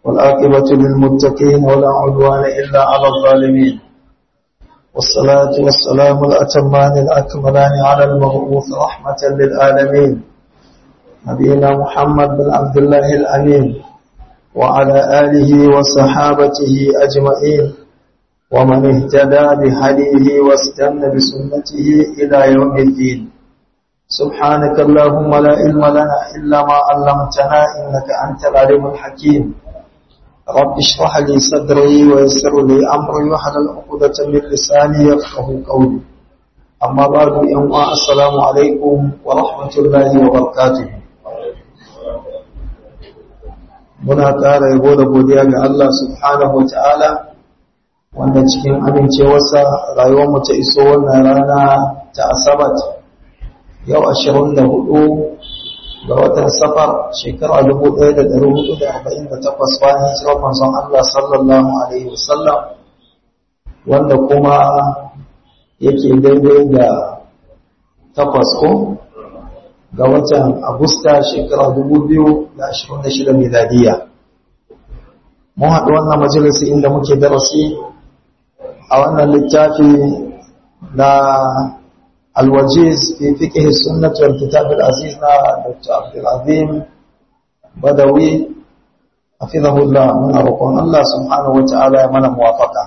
والآقبة للمتقين ولا عدوان إلا على الظالمين والصلاة والسلام الأتمان الأكملان على المبعوث رحمة للعالمين نبينا محمد بن عبد الله الأمين وعلى آله وصحابته أجمعين ومن اهتدى بهديه واستنى بسنته إلى يوم الدين سبحانك اللهم لا علم لنا إلا ما علمتنا إنك أنت العليم الحكيم رب اشرح لي صدري ويسر لي أمري وحلل عقدة من لساني يفقه قولي أما بعد يوم السلام عليكم ورحمة الله وبركاته muna ƙara yabo da godiya ga Allah subhanahu wa ta'ala wanda cikin amincewarsa rayuwarmu ta iso wannan rana ta asabat yau ashirin da hudu ga watan safar shekara dubu ɗaya da ɗari hudu da arba'in da takwas bayan hijirar manzon Allah sallallahu alaihi wasallam wanda kuma yake daidai da takwas ko ga watan agusta shekara dubu biyu da ashirin da shida miladiya mun haɗu wannan majalisi inda muke darasi a wannan littafi na الوجيز في فقه السنة والكتاب العزيز دكتور عبد العظيم بدوي حفظه الله من أرقون الله سبحانه وتعالى من موافقة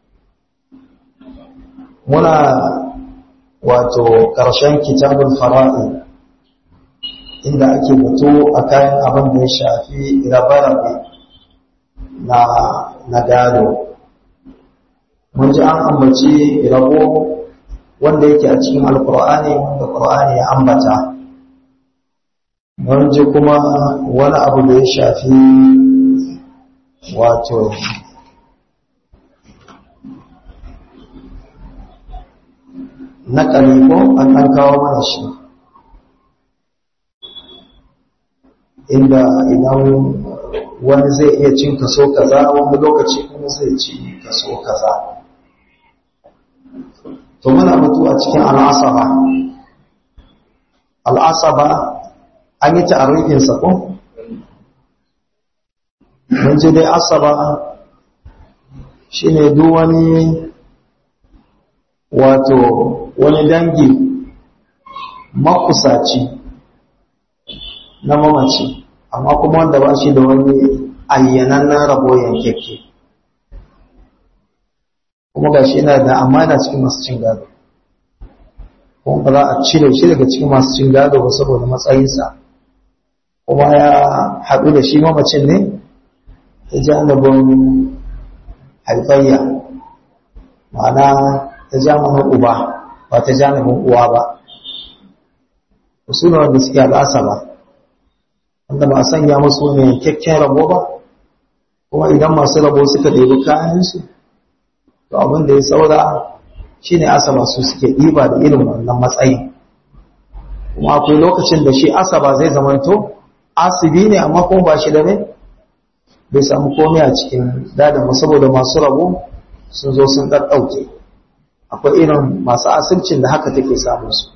منا wato ƙarshen kitabul fara'i inda ake mutu a kayan abin da ya shafi rabe-rabe na na gado mun ji an ambaci rabo wanda yake a cikin alkur'ani wanda qur'ani ya ambata mun ji kuma wani abu da ya shafi wato na ko an ɗan kawo mana shi inda idan wani zai iya cin kaso kaza wani lokaci kuma zai ci kaso kaza to muna mutu a cikin al'asaba al'asaba an yi ta'arifinsa ko mun ce dai asaba shine duk wani wato wani dangi makusaci na mamaci amma kuma wanda ba shi da wani ayyanannen rabo yankekke kuma ga shi yana da amana cikin masu cin gado kuma ba za a cire shi daga cikin masu cin gado ba saboda matsayinsa kuma ya haɗu da shi mamacin ne ta janibin haifayya ma'ana ta janibin uba ba ta janibin uwa ba su ne wanda suke al'asa ba wanda ba a sanya musu ne kyakkyan rabo ba kuma idan masu rabo suka ɗebi kayansu to abin da ya saura shine asaba su suke ɗiba da irin wannan matsayin kuma akwai lokacin da shi asaba zai zamanto asibi ne amma kuma ba shi da ne bai samu komai a cikin dadanmu saboda masu rabo sun zo sun ɗaɗɗauke akwai irin masu asibcin da haka take samun su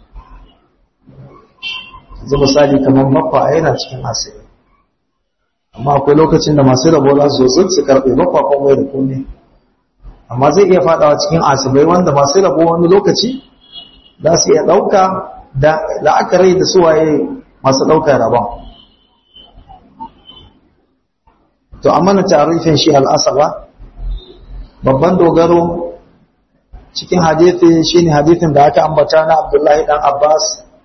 yanzu misali kamar makwa yana cikin asibi amma akwai lokacin da masu rabo za su zo su karɓe makwa komai da komai amma zai iya fadawa cikin asibai wanda masu rabo wani lokaci za su iya ɗauka da la'akari da suwaye masu ɗaukar rabon to amma na tarifin shi al'asaba babban dogaro cikin hadithi shine hadithin da aka ambata na abdullahi dan abbas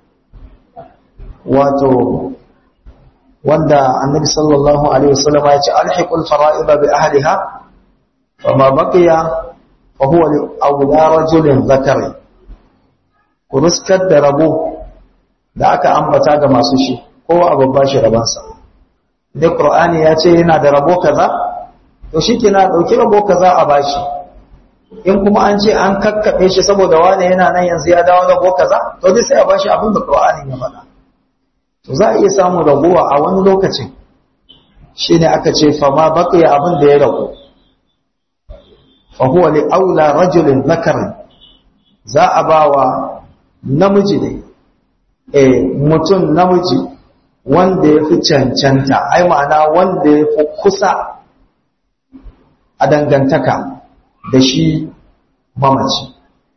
wato wanda annabi sallallahu alaihi wasallam ya ce alhiqul fara'ida bi ahliha فما بقي فهو لأولى رجل ذكر kuruskar da rabo da aka ambata ga masu shi kowa abu ba shi rabansa da Qur'ani ya ce yana da rabo kaza to shi ke na ɗauki rabo kaza a bashi in kuma an ce an kakkaɓe shi saboda wane yana nan yanzu ya dawo rabo kaza to dai sai a bashi abin da Qur'ani ya faɗa to za a iya samun ragowa a wani lokacin shine aka ce fa ma baqiya abin da ya rago fahuwa li aula rajulin zakarin za a ba wa namiji ne eh mutum namiji wanda ya fi cancanta ai ma'ana wanda ya fi kusa a dangantaka da shi mamaci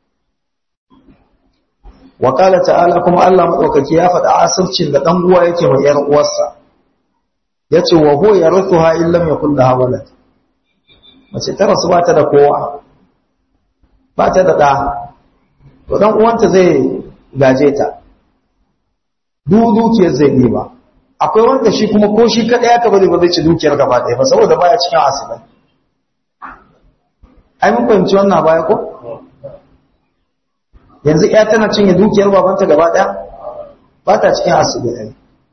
wakala ta'ala kuma Allah maɗaukaki ya faɗa asircin da ɗan uwa yake mai ‘yar uwarsa ya ce wa ho ya rufu ha illam ya kulla hawalat mace ta rasu ba ta da kowa ba ta da ɗa to ɗan uwanta zai gaje ta dukiyar zai yi ba akwai wanda shi kuma ko shi kaɗai aka bari ba zai ci dukiyar gaba ɗaya ba saboda baya cikin asibai ai mun fahimci wannan baya ko yanzu ya tana cinye dukiyar babanta gaba ɗaya ba ta cikin asibai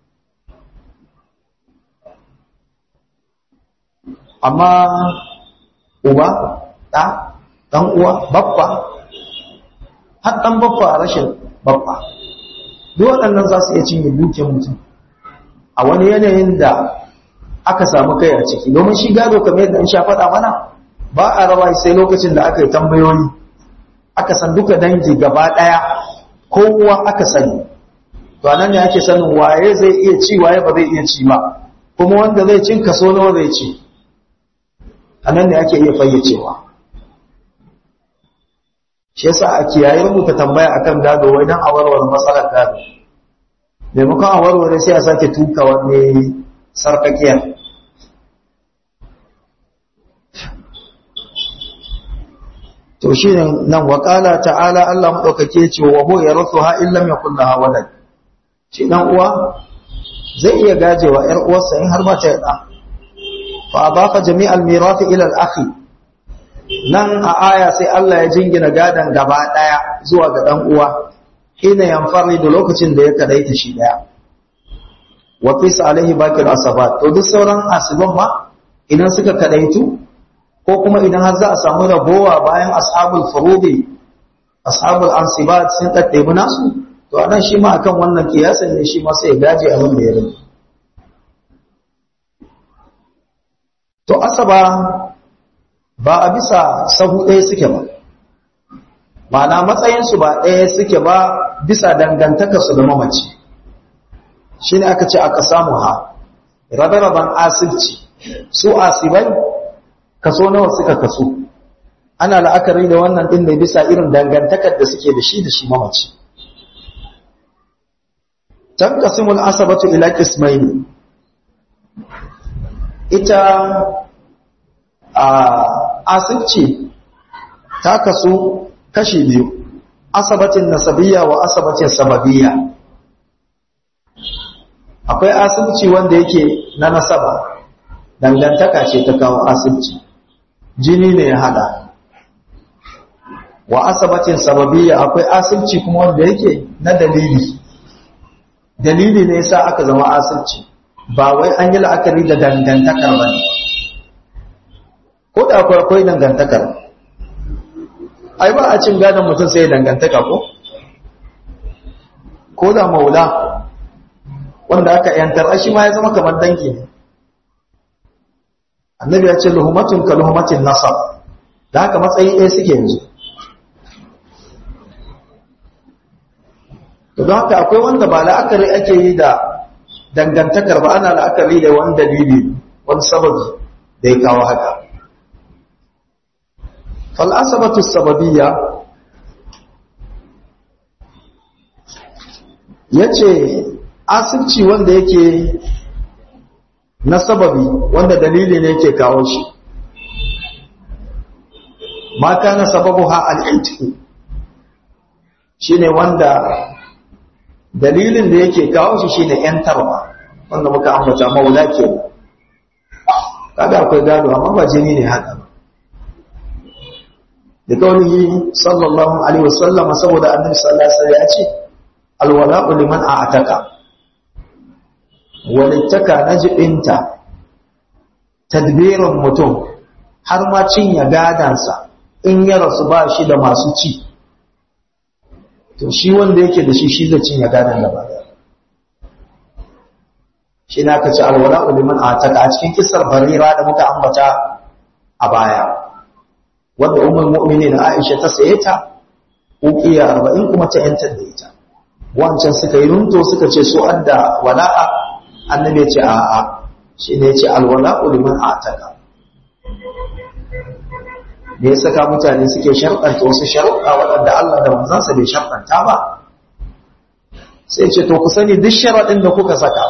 amma uba ɗa ɗan uwa babba har ɗan babba a rashin babba duk waɗannan za su iya cinye dukiyar mutum a wani yanayin da aka samu kai a ciki domin shi gado kamar yadda in sha faɗa mana ba a raba sai lokacin da aka yi tambayoyi aka san duka dangi gaba ɗaya kowa aka sani to anan ne ake sanin waye zai iya ci waye ba zai iya ci ba kuma wanda zai cin kaso nawa zai ci anan ne ake iya fayyacewa shi yasa a kiyaye rubuta tambaya akan gado wai dan a warware matsalar gado maimakon a warware sai a sake tuka wani sarkakiyar to shi ne nan waƙala ta'ala Allah maɗaukake ce wa ho ya rasu ha illam ya kulla ha walad shi dan uwa zai iya gajewa ‘yar uwarsa in har ba ta yaɗa fa adafa jami'al mirafi ila al-akhi nan a aya sai Allah ya jingina gadan gaba ɗaya zuwa ga ɗan uwa hina yanfari da lokacin da ya kadaita shi ɗaya wa fisa alaihi bakil asabat to duk sauran asiban ma idan suka kadaitu ko kuma idan har za a samu rabowa bayan ashabul furudi ashabul ansibat sun daddebi nasu to anan shi ma akan wannan kiyasan ne shi ma sai ya gaje abin da ya rage to asaba ba a bisa sahu ɗaya suke ba ma'ana matsayinsu ba ɗaya suke ba bisa dangantakarsu da mamaci shi ne aka ce aka samu ha rabe-raben asibci su asibai kaso nawa suka kaso ana la'akari da wannan ɗin da bisa irin dangantakar da suke da shi da shi mamaci can kasimul asabatu ila kismaini ita a asibci ta kasu kashi biyu asabatin nasabiyya wa asabatin sababiyya akwai asibci wanda yake na nasaba dangantaka ce ta kawo asibci jini ne ya hada wa asabatin sababiyya akwai asibci kuma wanda yake na dalili dalili ne yasa aka zama asibci ba wai an yi la'akari da dangantakar ba ne ko da akwai akwai dangantakar ai ba a cin gadon mutum sai dangantaka ko ko da maula wanda aka yantar shi ma ya zama kamar dangi ne annabi ya ce luhumatun ka luhumatin nasab da haka matsayi ɗaya suke yanzu to don haka akwai wanda ba la'akari ake yi da dangantakar ba ana la'akari da wani dalili wani sababi da ya kawo haka fal'asabatu sababiyya ya ce asibci wanda yake na sababi wanda dalili ne yake kawo shi ma kana sababu ha al'intiku shi ne wanda dalilin da yake kawo shi shine ‘yantarwa wanda muka ambata maula ke kaga akwai gado amma ba jini ne haka ba da kaunihi sallallahu alaihi wasallam saboda annabi sallallahu alaihi wasallam ya ce alwala'u liman a'taka walittaka na jibinta tadbirin mutum har ma cinye gadansa in ya rasu ba shi da masu ci to shi wanda yake da shi shi zai cinye gadan da bada shi na ka ci alwala liman a taka a cikin kisar barira da muka ambata a baya wanda umar mu'mini na aisha ta saye ta ukiya arba'in kuma ta yantar da ita wancan suka yi runto suka ce su adda wala'a annabi ya ce a'a shi ne ya ce alwala liman a taka me ya saka mutane suke sharɗanta wasu sharuɗa waɗanda Allah da manzansa bai sharɗanta ba sai ce to ku sani duk sharaɗin da kuka saka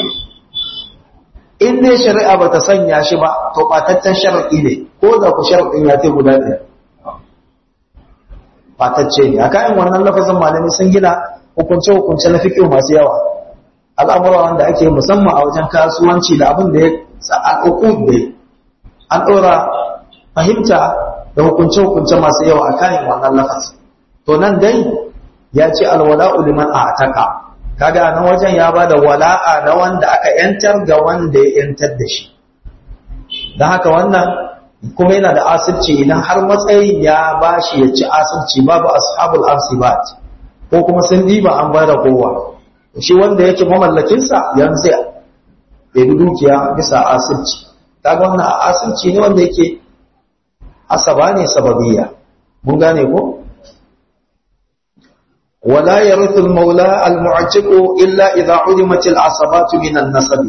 in ne shari'a ba ta sanya shi ba to ɓataccen sharaɗi ne ko da ku sharaɗin ya ce guda ɗaya ɓatacce ne a kayan wannan lafazin malami sun gina hukunce-hukunce na fiƙo masu yawa al'amura wanda ake musamman a wajen kasuwanci da abin da ya al'ukud da an ɗora fahimta da hukunce-hukunce masu yawa a kayan wannan lafazin to nan dai ya ce alwala'u liman a ataka kaga nan wajen ya bada wala'a na wanda aka yantar ga wanda ya yantar da shi don haka wannan kuma yana da asirci idan har matsayin ya bashi ya ci asirci babu ashabul asibat ko kuma sun diba an bada kowa shi wanda yake mamallakinsa yanzu sai ya bi dukiya bisa asirci kaga wannan asirci ne wanda yake asaba ne sababiyya mun gane ko ولا يرث المولى المعتق إلا إذا علمت العصبات من النسب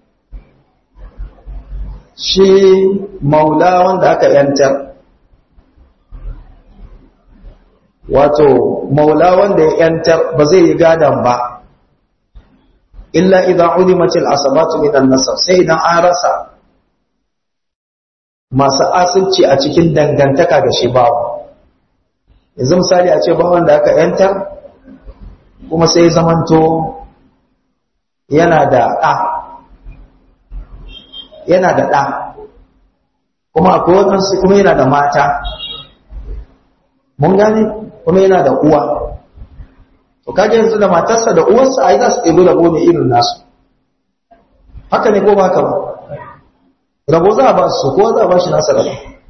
shi maula wanda aka yantar wato maula wanda ya yantar ba zai yi gadan ba illa idan ulimatil asabatu minan nasab sai idan an rasa masu asirci a cikin dangantaka da shi babu yanzu misali a ce ba wanda aka yantar kuma sai zamanto yana da ɗa yana da ɗa kuma akwai waɗansu kuma yana da mata mun gane kuma yana da uwa to kaga yanzu da matarsa da uwarsa ai za su ɗebi rabo ne irin nasu haka ne ko ba ka ba rabo za a ba su ko za a ba shi nasa rabo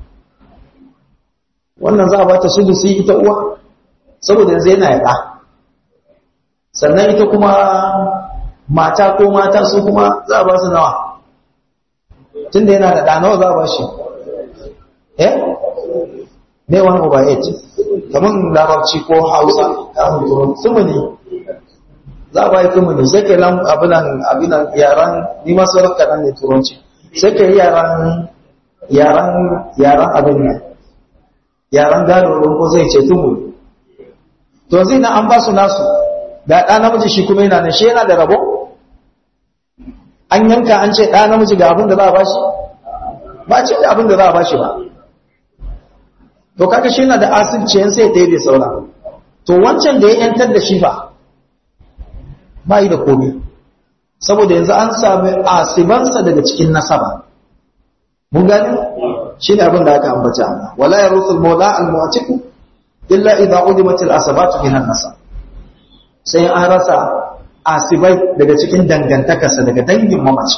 wannan za a ba ta sudusi ita uwa saboda yanzu yana ya ɗa sannan ita kuma mata ko mata su kuma za a ba su nawa tunda yana da ɗanawa za a ba shi eh ne wani over 8 kamar larabci ko hausa kamun turon sumuni za a ba yi sumuni sai ke lan abinan abinan yaran ni masu rafka nan ne turanci sai ke yaran yaran yaran abin nan yaran gado ko zai ce tumuni to zai na an ba su nasu da ɗa namiji shi kuma yana nan shi yana da rabo an yanka an ce ɗa namiji ga abin da za a bashi ba ce da abin da za a bashi ba to kaka shi yana da asirci yan sai ɗaya bai saura to wancan da ya yantar da shi fa ba yi da komai saboda yanzu an sami asibansa daga cikin nasaba mun gani shi ne abin da aka ambata wala ya rusul maula al-mu'atiku illa idza udimat al-asabatu min an-nasab sai an rasa asibai daga cikin dangantakarsa daga dangin mamaci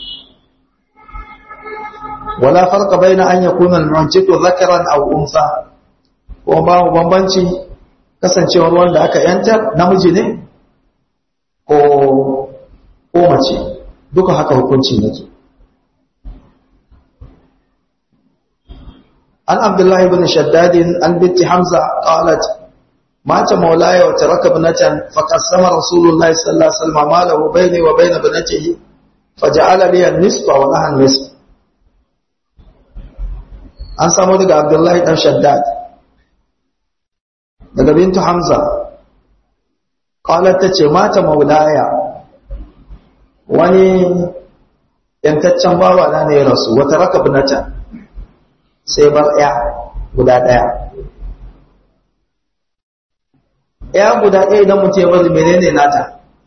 wala farqa baina an yakuna al-mu'tiqu dhakaran aw unsa ko ba bambanci kasancewar wanda aka yantar namiji ne ko ko mace duka haka hukunci yake an abdullahi ibn shaddad an binti hamza qalat مات مولاي وترك ابنة فقسم رسول الله صلى الله عليه وسلم ماله بيني وبين ابنته فجعل لي النصف ولها النصف an samu daga abdullahi dan shaddad daga bintu hamza qalat tace mata maulaya wani yantaccen bawa na ne ya rasu wata raka binata sai bar ya guda daya ya guda ɗaya idan mutum ya bari menene nata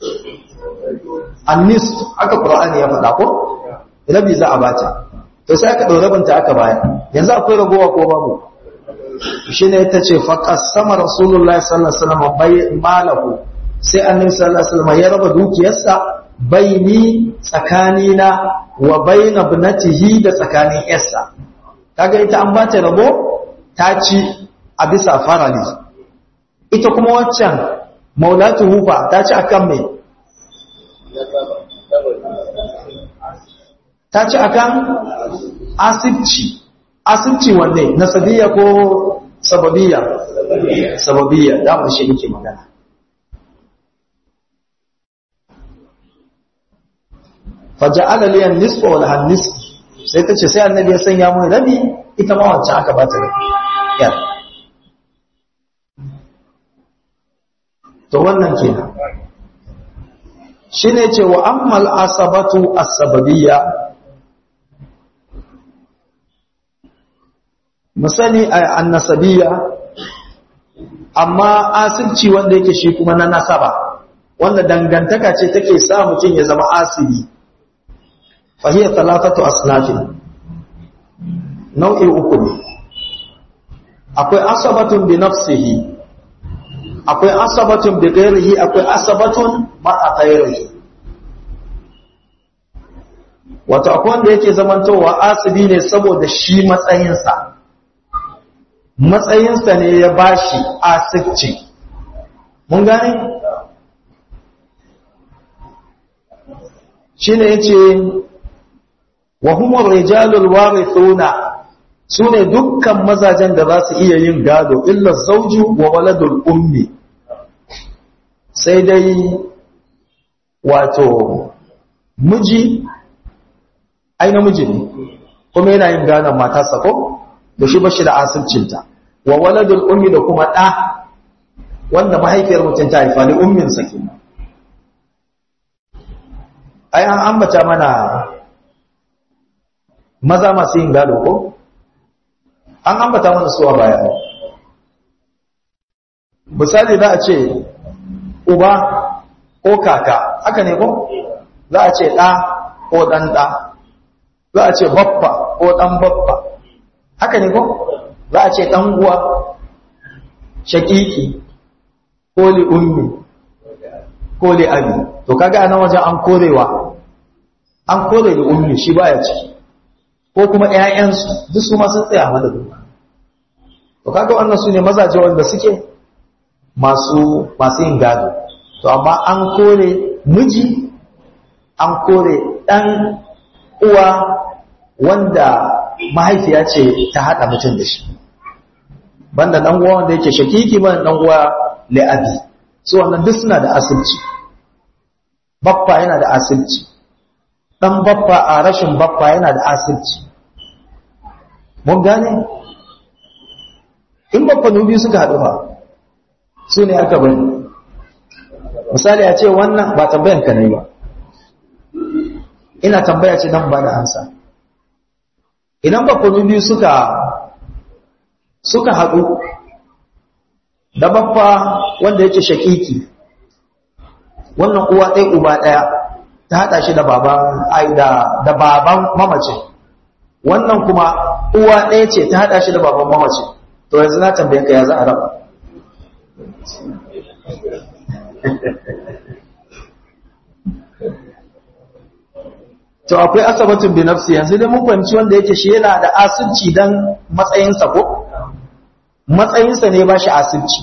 annis aka qur'ani ya faɗa ko rabi za a bata to sai aka ɗaure banta aka baya yanzu akwai ragowa ko babu shi ne ta ce faƙasama rasulullah sallallahu alaihi wasallam bai malahu sai annabi sallallahu alaihi wasallam ya raba dukiyarsa baini tsakanina wa baina ibnatihi da tsakanin yarsa kaga ita an bata rabo ta ci a bisa farali ita kuma waccan maulatu hufa ta ci akan mai ta ci akan asibci asibci wanne nasabiyya ko sababiyya sababiyya da mu shi nake magana faja'ala li an-nisfa wa laha nisf sai tace sai annabi ya sanya mun rabi ita ma wancan aka ba ta rabi yar to wannan kenan shine ce wa ammal asabatu as-sababiyya musani annasabiyya amma asirci wanda yake shi kuma na nasaba wanda dangantaka ce take sa mutum ya zama asibi fahiyar talafatu asnafin nau'i uku ne akwai asabatun bi nafsihi akwai asabatun bi ghairihi akwai asabatun ma'a ghairihi wato akwai wanda yake zamantowa asibi ne saboda shi matsayinsa matsayinsa ne ya bashi asibci mun gane shine yace wa humur rijalul warithuna sune dukkan mazajen da za su iya yin gado illa zawju wa waladul ummi sai dai wato miji ai namiji ne kuma yana yin gadon matarsa ko da shi bashi da asircinta wa waladul ummi da kuma ɗa wanda mahaifiyar mutum ta haifa ne ummin sa kenan ai an ambata mana maza masu yin gado ko an ambata mana su a baya misali za a ce uba ko kaka haka ne ko za a ce ɗa ko ɗan ɗa za a ce baffa ko ɗan baffa haka ne ko za a ce ɗan uwa shakiki ko li ummi ko li abi to kaga a nan wajen an korewa an kore li ummi shi baya ciki ko kuma ƴaƴansu duk su ma sun tsaya mana duka to kaga wannan su ne mazaje wanda suke masu masu yin gado to amma an kore miji an kore ɗan uwa wanda mahaifiya ce ta haɗa mutum da shi banda ɗan uwa wanda yake shakiki banda ɗan uwa la'abi su wannan duk suna da asirci baffa yana da asirci ɗan baffa a rashin baffa yana da asirci mun gane in baffa nubi suka haɗu ba su ne aka bari misali a ce wannan ba tambayan ka ne ba ina tambaya ce don ba da ansa idan bakwai biyu suka suka haɗu da baffa wanda yake shakiki wannan uwa ɗaya uba ɗaya ta haɗa shi da baban ai da da baban mamacin wannan kuma uwa ɗaya ce ta haɗa shi da baban mamacin to yanzu na tambaye ka ya za a raba to akwai asabatun bi nafsi yanzu dai mun fahimci wanda yake shi yana da asirci dan matsayinsa ko matsayinsa ne ba shi asirci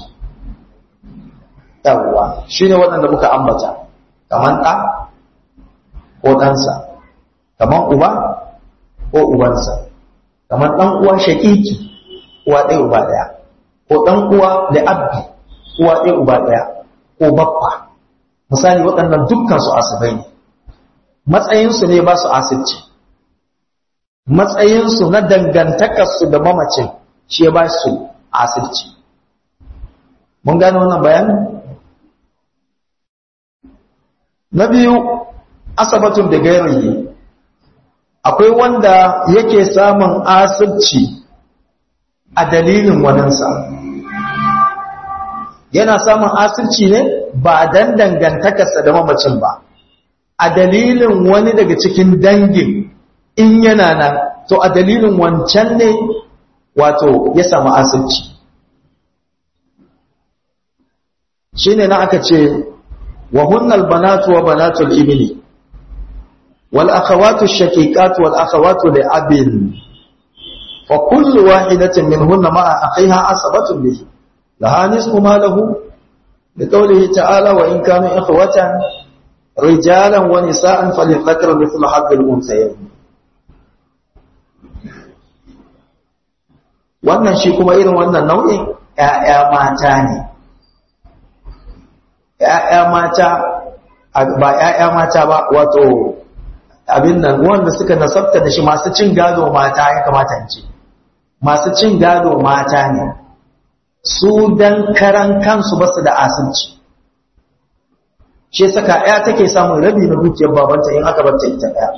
yawwa shine waɗanda muka ambata kaman ɗa ko ɗansa kaman uba ko ubansa kaman ɗan uwa shakiki uwa ɗaya uba ɗaya ko ɗan uwa da abbi uwa ɗaya uba ɗaya ko baffa misali waɗannan dukkan su asibai ne matsayinsu ne ba su asirci matsayinsu na dangantakarsu da mamacin shi ya ba su asirci mun gane wannan bayanin na biyu asabatun da gairayi akwai wanda yake samun asirci a dalilin waninsa yana samun asirci ne ba dan dangantakarsa da mamacin ba a dalilin wani daga cikin dangin in yana nan to a dalilin wancan ne wato ya samu asirci shi ne na aka ce wa hunnal banatu wa banatul ibni wal akhawatu shaqiqatu wal akhawatu li abin fa kullu wahidatin minhunna ma'a akhiha asabatun bihi laha nisfu ma lahu لقوله تعالى وإن كانوا إخوة رجالا ونساء فللذكر مثل حظ الأنثيين wannan shi kuma irin wannan nau'in ‘ya'ya mata ne ‘ya'ya mata ba ‘ya'ya mata ba wato abin nan wanda suka nasabta da shi masu cin gado mata ya kamata in ce masu cin gado mata ne su dan karan kansu ba su da asirci shi saka ɗaya take samun rabi na dukiyar babanta in aka barta ita ɗaya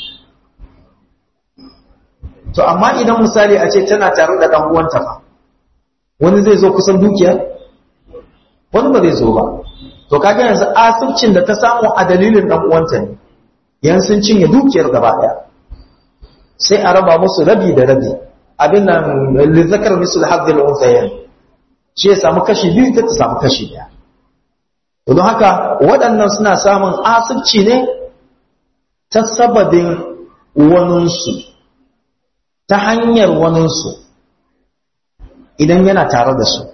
to amma idan misali a ce tana tare da ɗan uwanta fa wani zai zo kusan dukiyar wani ba zai zo ba to kaga yanzu asircin da ta samu a dalilin ɗan uwanta ne yan sun cinye dukiyar gaba ɗaya sai a raba musu rabi da rabi abin nan lizakar misul hazzil unsayan shi ya samu kashi biyu ta samu kashi ɗaya don haka waɗannan suna samun asirci ne ta sababin waninsu ta hanyar waninsu idan yana tare da su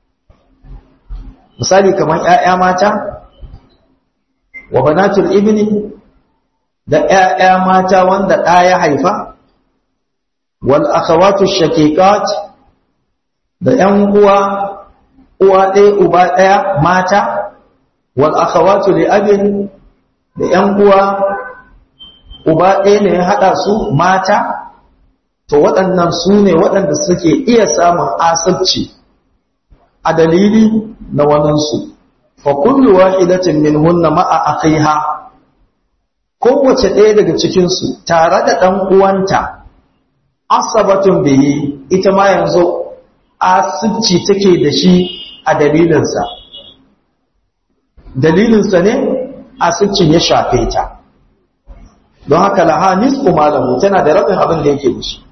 misali kamar ‘ya'ya mata wa banatul ibni da ‘ya'ya mata wanda ɗa ya haifa wal akhawatu shaqiqat da ‘yan uwa uwa ɗaya uba ɗaya mata wal akhawatu li abin da ‘yan uwa uba ɗaya ne ya haɗa su mata to waɗannan su ne waɗanda suke iya samun asabci a dalili na waninsu fa kullu wahidatin minhunna ma'a akhiha kowace ɗaya daga cikin su tare da ɗan uwanta asabatun bihi ita ma yanzu asibci take da shi a dalilinsa dalilinsa ne asibcin ya shafe ta don haka laha nisfu malamu tana da rabin abin da yake da shi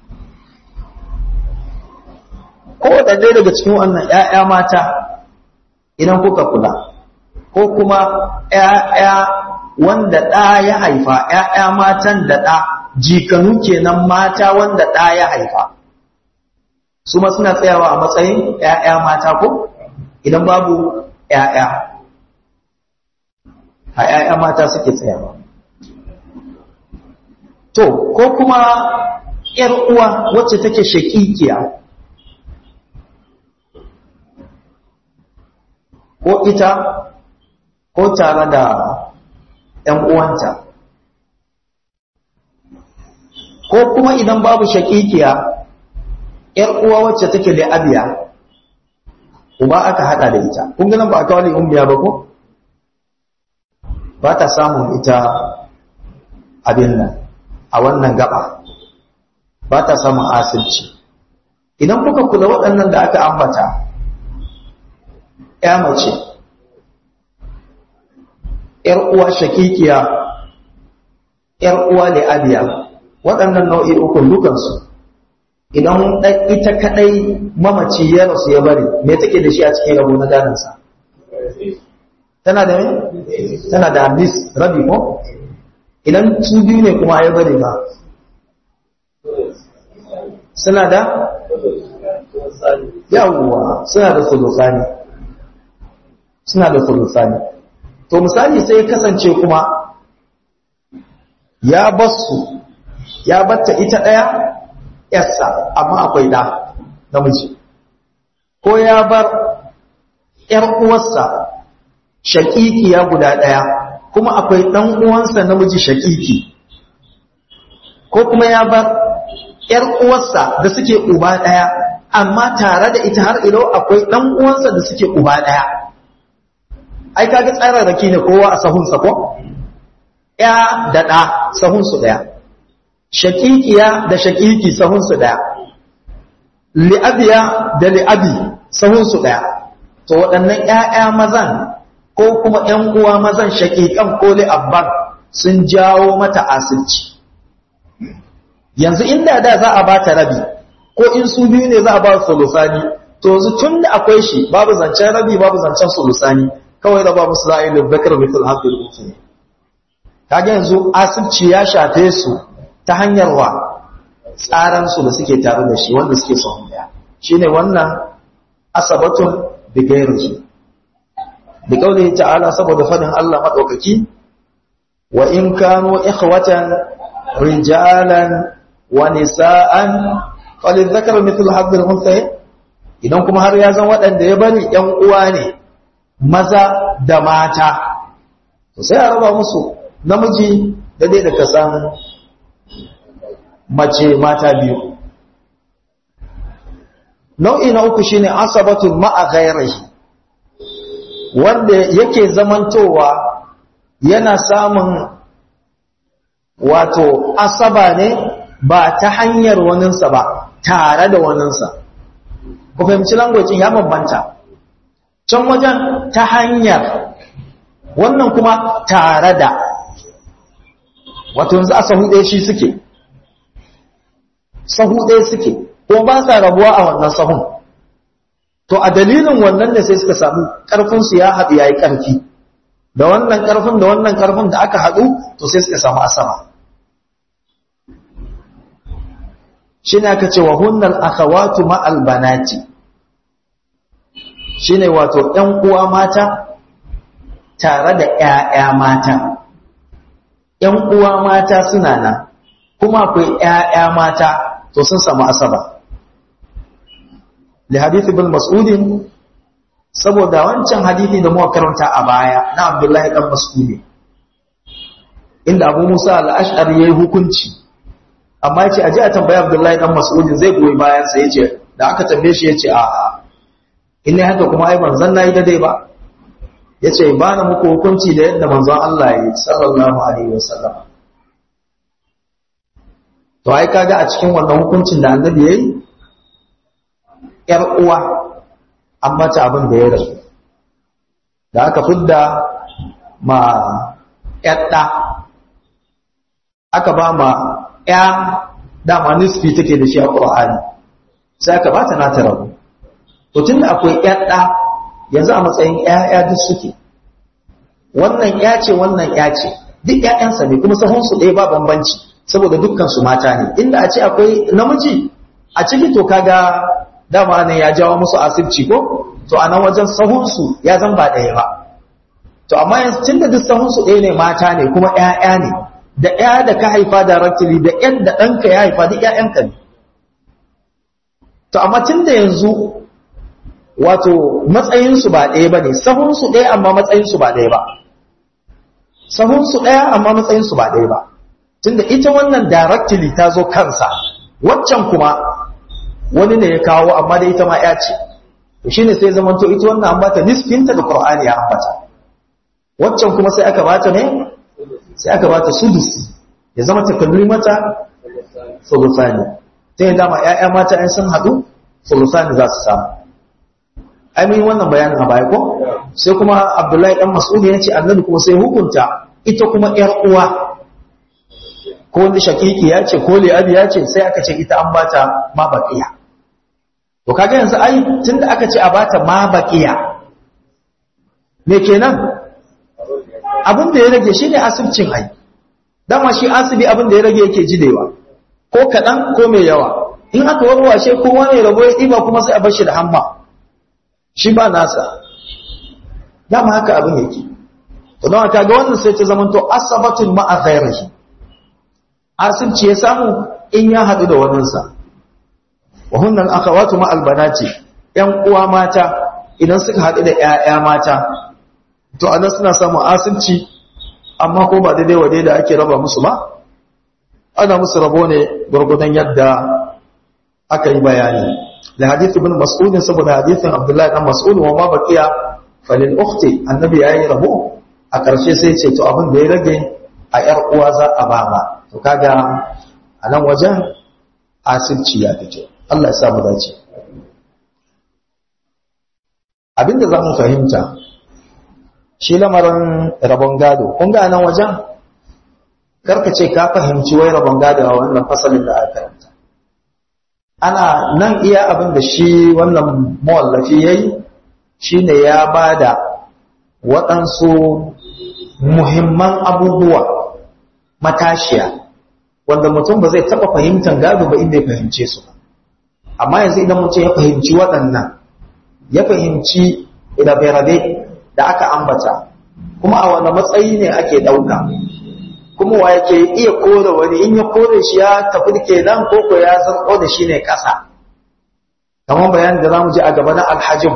kowaɗanne daga cikin wannan ‘ya'ya mata idan kuka kula ko kuma ‘ya'ya wanda ɗa ya haifa ‘ya'ya matan da ɗa jikanu kenan mata wanda ɗa ya haifa su ma suna tsayawa a matsayin ‘ya'ya mata ko idan babu ‘ya'ya a ‘ya'ya mata suke tsayawa to ko kuma ‘yar uwa wacce take shakikiya ko ita ko tare da ‘yan uwanta ko kuma idan babu shakikiya ‘yar uwa wacce take da abiya uba aka hada da ita kun ganin ba a kawo umbiya ba ko ba ta samun ita abin nan a wannan gaba ba ta samun asirci idan kuka kula waɗannan da aka ambata ya mace ‘yar uwa shakikiya ‘yar uwa abiya waɗannan nau'i ukun dukansu idan ita kaɗai mamaci ya rasu ya bari me take da shi a cikin rabo na gadansa tana da tana da mis rabi ko idan su biyu ne kuma ya bari ba suna da yawwa suna da sulusani suna da sulusani to misali sai ya kasance kuma ya basu ya batta ita ɗaya yarsa amma akwai ɗa namiji ko ya bar ‘yar uwarsa shaƙiƙiya guda ɗaya kuma akwai ɗan uwansa namiji shaƙiƙi ko kuma ya bar ‘yar uwarsa da suke uba ɗaya amma tare da ita har ilo akwai ɗan uwansa da suke uba ɗaya ai kaga tsararraki ne kowa a sahunsa ko ya da ɗa sahunsu ɗaya shaƙiƙiya da shaƙiƙi sahunsu ɗaya li'abiya da li'abi sahunsu ɗaya to waɗannan ‘ya'ya mazan ko kuma ‘yan uwa mazan shaƙiƙan ko li'abban sun jawo mata asirci yanzu inda da za a ba ta rabi ko in su biyu ne za a ba su sulusani to yanzu tun da akwai shi babu zancen rabi babu zancen sulusani kawai raba musu za a yi libbakar mitul haɗin uku ne kaga yanzu asibci ya shafe su ta hanyar wa tsaransu da suke tare da shi wanda suke son daya shi ne wannan asabatun bigairu da kauli ta'ala saboda fadin Allah maɗaukaki wa in kano ikhwatan rijalan wa nisa'an falin zakar mitul haɗin unthayi idan kuma har ya zan waɗanda ya bari ‘yan uwa ne maza da mata sai a raba musu namiji da dai da kasan mace mata biyu nau'i na uku shine asabatun ma'a ghairihi wanda yake zamantowa yana samun wato asaba ne ba ta hanyar waninsa ba tare da waninsa ku fahimci langwacin ya bambanta can wajen ta hanyar wannan kuma tare da wato yanzu a sahu ɗaya shi suke sahu ɗaya suke ko ba sa rabuwa a wannan sahun to a dalilin wannan da sai suka samu ƙarfinsu ya haɗu ya yi ƙarfi da wannan ƙarfin da wannan ƙarfin da aka haɗu to sai suka samu asama shi ne aka ce wa hunnal akhawatu ma'al banati shi ne wato ‘yan uwa mata tare da ‘ya'ya mata ‘yan uwa mata suna nan kuma akwai ‘ya'ya mata to sun samu asaba li hadithi bin mas'udin saboda wancan hadithi da muka karanta a baya na abdullahi dan mas'udi inda abu musa al-ash'ari yayi hukunci amma yace aje a tambayi abdullahi dan mas'udin zai goyi bayan sa yace da aka tambaye shi yace a'a in ne haka kuma ai manzon nayi dai ba yace ba na muku hukunci da yadda manzon Allah ya yi sallallahu alaihi wasallam to ai kaga a cikin wannan hukuncin da annabi yayi yar uwa an mata abin da ya rasu da aka fidda ma yadda aka ba ma ya dama nisfi take da shi a Qur'ani sai aka bata nata rabu to tunda akwai yadda yanzu a matsayin ƴaƴa duk suke wannan ya ce wannan ya ce duk ƴaƴansa ne kuma sahunsu ɗaya ba bambanci saboda dukkan su mata ne inda a ce akwai namiji a ciki to kaga dama ne ya jawo musu asibci ko to a nan wajen sahunsu ya zan ba ɗaya ba to amma yanzu tunda duk sahunsu ɗaya ne mata ne kuma ƴaƴa ne da ƴa da ka haifa directly da ƴan da ɗanka ya haifa duk ƴaƴanka ne to amma tunda yanzu wato matsayinsu ba ɗaya ba ne sahunsu ɗaya amma matsayinsu ba ɗaya ba sahunsu ɗaya amma matsayinsu ba ɗaya ba tunda ita wannan directly ta zo kansa waccan kuma wani ne ya kawo amma da ita ma ya ce to shine sai zaman to ita wannan an bata nisfinta da Qur'ani ya ambata waccan kuma sai aka bata ne sai aka bata sudus ya zama takalmi mata sulusani sai dama ƴaƴa mata ɗan sun haɗu sulusani za su samu ai mun wannan bayanin a baya ko sai kuma Abdullahi dan Mas'ud ya ce annabi kuma sai hukunta ita kuma ƴar uwa ko wanda shakiki ya ce ko li'abi ya ce sai aka ce ita an bata ma baqiya to kaga yanzu ai tunda aka ce a bata ma baqiya me kenan abin da ya rage shine asibcin ai dama shi asibi abin da ya rage yake jidewa ko kadan ko mai yawa in aka warwashe kowa ne rabo ya diba kuma sai a bar shi da hamma shi ba nasa dama haka abin yake to don haka ga wannan sai ta zamanto asabatun ma'a ghairihi asibci ya samu in ya haɗu da waninsa wa hunnan akhawatu ma albanati yan uwa mata idan suka haɗu da ƴaƴa mata to anan suna samun asibci amma ko ba daidai wa da ake raba musu ba ana musu rabo ne gurgudan yadda aka yi bayani da hadith ibn mas'ud saboda hadithin abdullahi dan mas'ud wa ma baqiya falil ukhti annabi yayi rabo a ƙarshe sai ce to abin da ya rage a ƴar uwa za a ba ma to kaga a nan wajen asirci ya fito Allah ya samu dace abinda za mu fahimta shi lamarin rabon gado kun ga nan wajen karka ce ka fahimci wai rabon gado a wannan fasalin da aka karanta ana nan iya abin da shi wannan mawallafi ya yi shi ne ya ba da waɗansu muhimman abubuwa matashiya wanda mutum ba zai taɓa fahimtar gado ba inda ya fahimce su amma yanzu idan mutum ya fahimci waɗannan ya fahimci rabe-rabe da aka ambata kuma a wani matsayi ne ake ɗauka kuma wa yake iya kore wani in ya kore shi ya tafi kenan ko ko ya zarko da shi ne ƙasa kamar bayanin da za mu ji a gaba na alhajin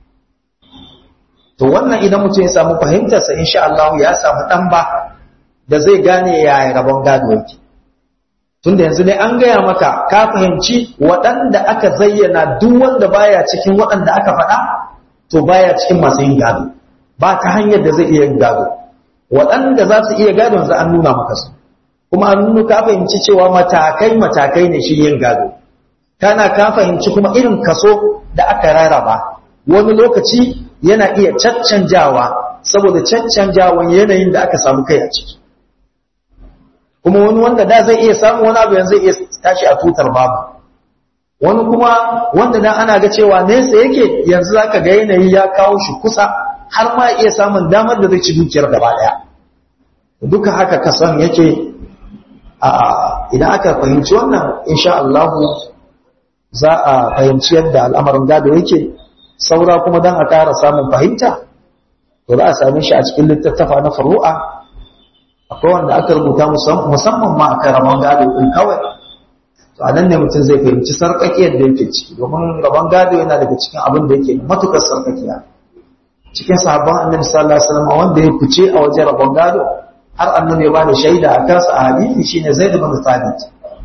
to wannan idan mutum ya samu fahimtarsa insha Allah ya samu ɗan ba da zai gane yaya rabon gado yake tunda yanzu dai an gaya maka ka fahimci waɗanda aka zayyana duk wanda baya cikin waɗanda aka faɗa to baya cikin masu yin gado ba ta hanyar da zai iya yin gado waɗanda za su iya gado yanzu an nuna maka su kuma an nuna ka fahimci cewa matakai matakai ne shi yin gado kana ka fahimci kuma irin kaso da aka rarraba wani lokaci yana iya caccanjawa saboda caccanjawan yanayin da aka samu kai a ciki kuma wani wanda da zai iya samu wani abu yanzu zai iya tashi a tutar babu wani kuma wanda da ana ga cewa nesa yake yanzu zaka ga yanayi ya kawo shi kusa har ma iya samun damar da zai ci dukiyar gaba daya duka haka kasan yake a idan aka fahimci wannan insha Allah za a fahimci yadda al'amarin gado yake saura kuma dan a ƙara samun fahimta to za a same shi a cikin littattafa na furu'a akwai wanda aka rubuta musamman ma akan rabon gado din kawai to a nan ne mutum zai fahimci sarƙaƙiyar da yake ciki domin rabon gado yana daga cikin abin da yake matukar sarƙaƙiya cikin sahabban annabi sallallahu alaihi wasallam wanda ya fice a wajen rabon gado har annabi ya bada shaida a kansa a hadisi shine Zaid ibn Thabit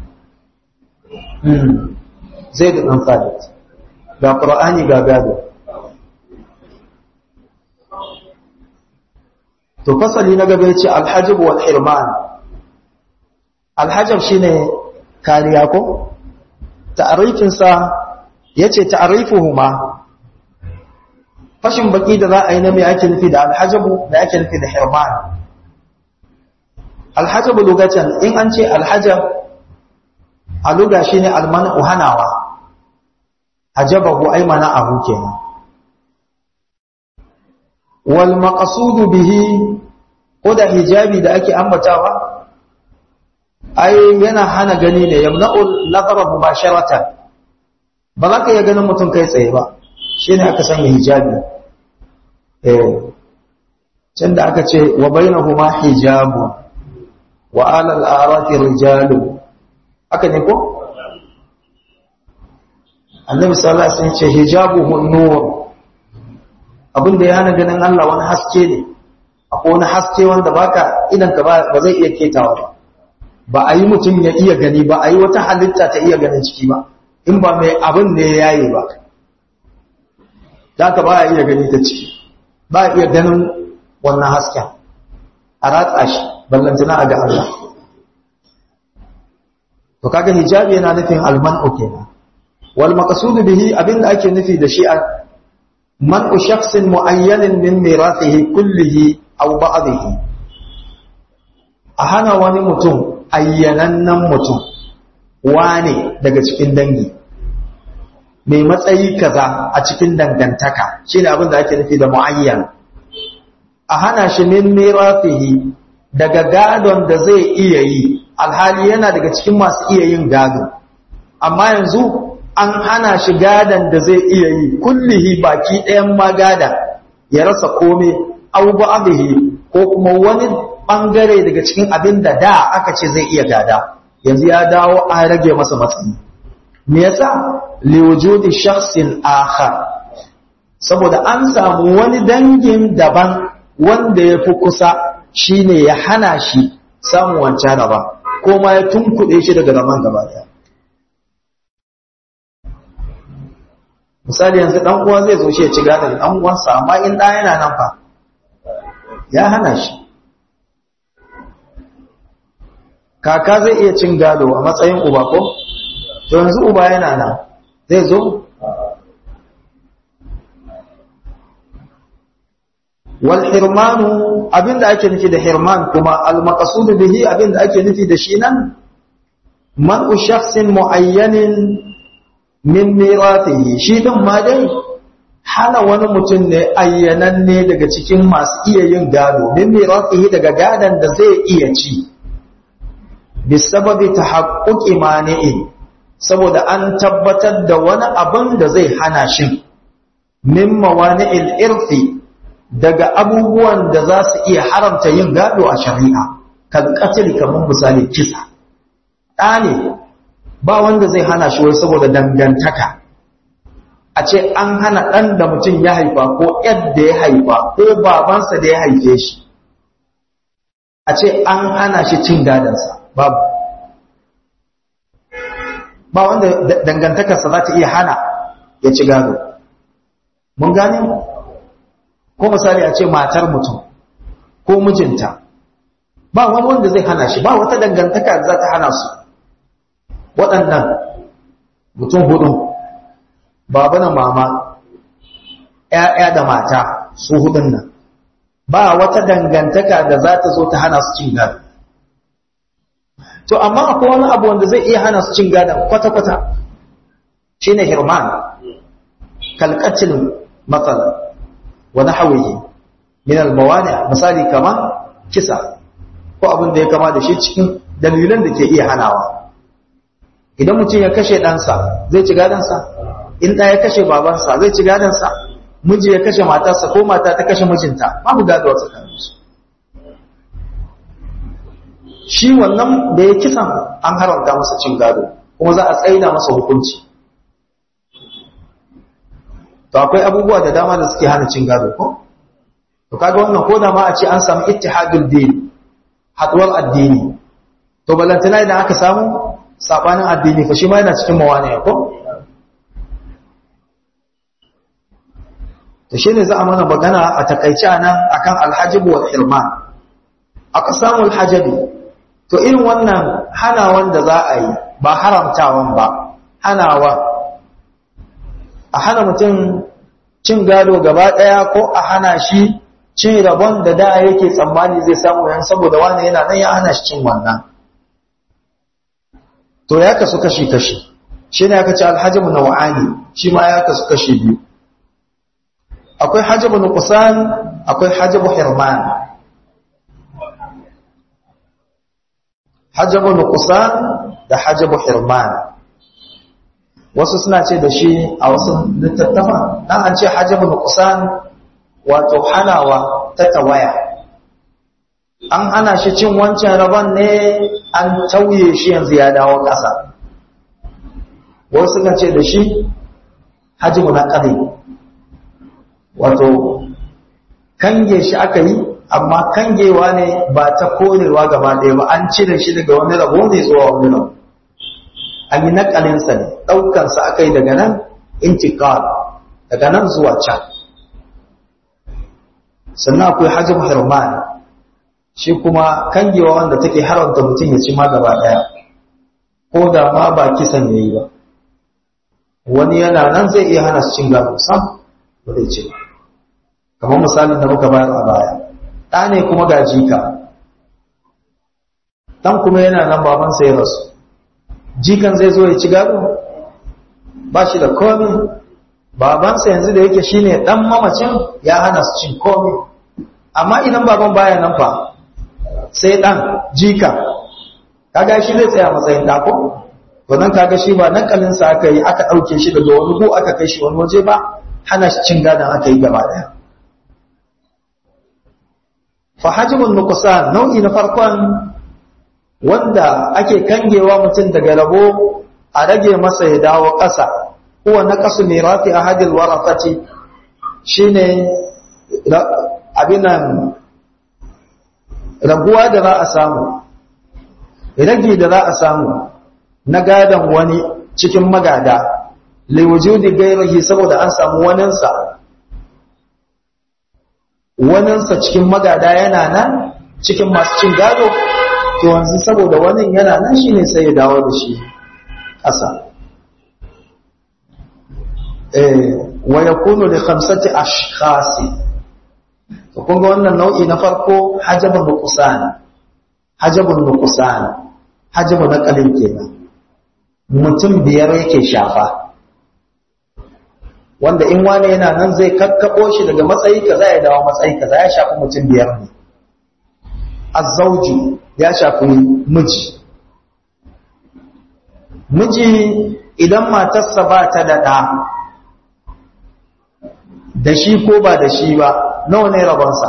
hmm Zaid ibn Thabit ga Qur'ani ga gado to fasali na gaba yace al-hajb wal hirman al-hajb shine kariya ko ta'rifin sa yace ta'rifuhuma fashin baki da za a yi na mai ake nufi da al-hajb da ake nufi da hirman al-hajb lugatan in an ce al-hajb a luga shine al-man'u hanawa hajabahu ay mana'ahu kenan wal maqsudu bihi ko da hijabi da ake ambatawa ai yana hana gani ne yamna'u nazara mubasharatan ba za ka iya ganin mutum kai tsaye ba shine aka sanya hijabi eh can da aka ce wa bainahuma hijabu wa alal arati rijalu aka ne ko annabi sallallahu alaihi wasallam ce hijabuhu nur abin da ya hana ganin Allah wani haske ne akwai wani haske wanda baka idan ka ba zai iya ketawa ba ba a yi mutum ya iya gani ba a yi wata halitta ta iya ganin ciki ba in ba mai abin ne ya yaye ba da ka ba a iya gani ta ciki ba a iya ganin wannan hasken a ratsa shi ballantana a ga Allah to kaga hijabi yana nufin alman'u kenan wal maqsudu bihi abinda ake nufi da shi منع شخص معين من ميراثه كله أو بعضه أهنا wani mutum ayyanannen mutum wane daga cikin dangi mai matsayi kaza a cikin dangantaka shine abin da ake nufi da muayyan a hana shi min mirafihi daga gadon da zai iya yi alhali yana daga cikin masu iya yin gado amma yanzu an hana shi gadan da zai iya yi kullihi baki ɗayan ma gada ya rasa kome au ba'dihi ko kuma wani bangare daga cikin abin da da aka ce zai iya gada yanzu ya dawo a rage masa matsayi me yasa li wujudi shakhsin akhar saboda an samu wani dangin daban wanda ya fi kusa shine ya hana shi samun wancan raba ko ma ya tunkuɗe shi daga raman gaba daya misali yanzu dan uwa zai zo shi ya ci gadon dan uwansa amma in da yana nan fa ya hana shi kaka zai iya cin gado a matsayin uba ko to yanzu uba yana nan zai zo wal hirmanu abinda ake nufi da hirman kuma al maqsud bihi abinda ake nufi da shi nan man shakhsin muayyanin min miratihi shi din ma dai hana wani mutum ne ayyananne daga cikin masu iya yin gado min miratihi daga gadan da zai iya ci bisababi tahaqquqi mani'in saboda an tabbatar da wani abin da zai hana shi min mawani'il irfi daga abubuwan da za su iya haramta yin gado a shari'a kan katil kamar misali kisa ɗane ba wanda zai hana shi wai saboda dangantaka a ce an hana ɗan da mutum ya haifa ko yadda ya haifa ko babansa da ya haife shi a ce an hana shi cin gadansa babu ba wanda dangantakarsa za ta iya hana ya ci gado mun gane ko misali a ce matar mutum ko mijinta ba wani wanda zai hana shi ba wata dangantaka da za ta hana su waɗannan mutum hudu baba da mama ‘ya'ya da mata su hudun nan ba wata dangantaka da za ta zo ta hana su cin gado to amma akwai wani abu wanda zai iya hana su cin gadon kwata-kwata shi ne hirman kalkacin matsala wani hawaye min almawani misali kama kisa ko abin da ya kama da shi cikin dalilan da ke iya hanawa idan mutum ya kashe ɗansa zai ci gadonsa in ɗaya ya kashe babansa zai ci gadonsa miji ya kashe matarsa ko mata ta kashe mijinta babu gado a tsakaninsu shi wannan da ya kisan an haramta masa cin gado kuma za a tsaida masa hukunci to akwai abubuwa da dama da suke hana cin gado ko to kaga wannan ko da ma a ce an samu ittihadul din haduwar addini to balantana idan aka samu sabanin addini fa shi ma yana cikin mawani ko to shine za a mana magana a takaice nan akan alhajib wal hirman aka samu alhajabi to irin wannan hanawan da za a yi ba haramtawan ba hanawa a hana mutum cin gado gaba ɗaya ko a hana shi cin rabon da da yake tsammani zai samu yan saboda wani yana nan ya hana shi cin wannan to ya kasu kashi-kashi shi ne aka ce alhajibu na wa'ani shi ma ya kasu kashi biyu akwai hajjibu na kusan akwai hajjibu hirman hajjabu nuqsan da hajjabu hirman wasu suna ce da shi a wasu littattafa dan an ce hajjabu nuqsan wato hanawa ta tawaya an hana shi cin wancan rabon ne an tauye shi yanzu ya dawo ƙasa wasu suna ce da shi hajjabu na ƙari wato kange shi aka yi amma kangewa ne ba ta korewa gaba ɗaya ba an cire shi daga wani rabo ne zuwa wani rabo an yi nakalinsa ne ɗaukansa aka yi daga nan intikal daga nan zuwa can sannan akwai hajjin hirman shi kuma kangewa wanda take haramta mutum ya ci ma gaba ɗaya ko da ma ba kisan ya yi ba wani yana nan zai iya hana su cin gado sam ba zai ce ba kamar misalin da muka bayar a baya ɗa ne kuma ga jika ɗan kuma yana nan babansa ya rasu jikan zai zo ya ci gado ba shi da komi babansa yanzu da yake shine ɗan mamacin ya hana su cin komi amma idan baban baya nan fa sai ɗan jika kaga shi zai tsaya matsayin ɗako to nan kaga shi ba nakalinsa aka yi aka ɗauke shi daga wani ko aka kai shi wani waje ba hana shi cin gadon aka yi gaba ɗaya fahajibun nukusan nau'i na farkon wanda ake kangewa mutum daga rabo a rage masa ya dawo ƙasa kuwa na ƙasu mirafi a hadil warafati shi ne abinan raguwa da za a samu rage da za a samu na gadon wani cikin magada liwujudi gairahi saboda an samu waninsa waninsa cikin magada yana nan cikin masu cin gado to yanzu saboda wani yana nan shi ne sai ya dawo da shi ƙasa wa ya kunu da kamsati ashkhasi to kun ga wannan nau'i na farko hajabun nuqsan hajabun nuqsan hajabun naqalin kenan mutum biyar yake shafa wanda in wani yana nan zai kakkabo shi daga matsayi kaza ya dawo matsayi kaza ya shafi mutum biyar ne azzauju ya shafi miji miji idan matarsa ba ta da ɗa da shi ko ba da shi ba nawa ne rabonsa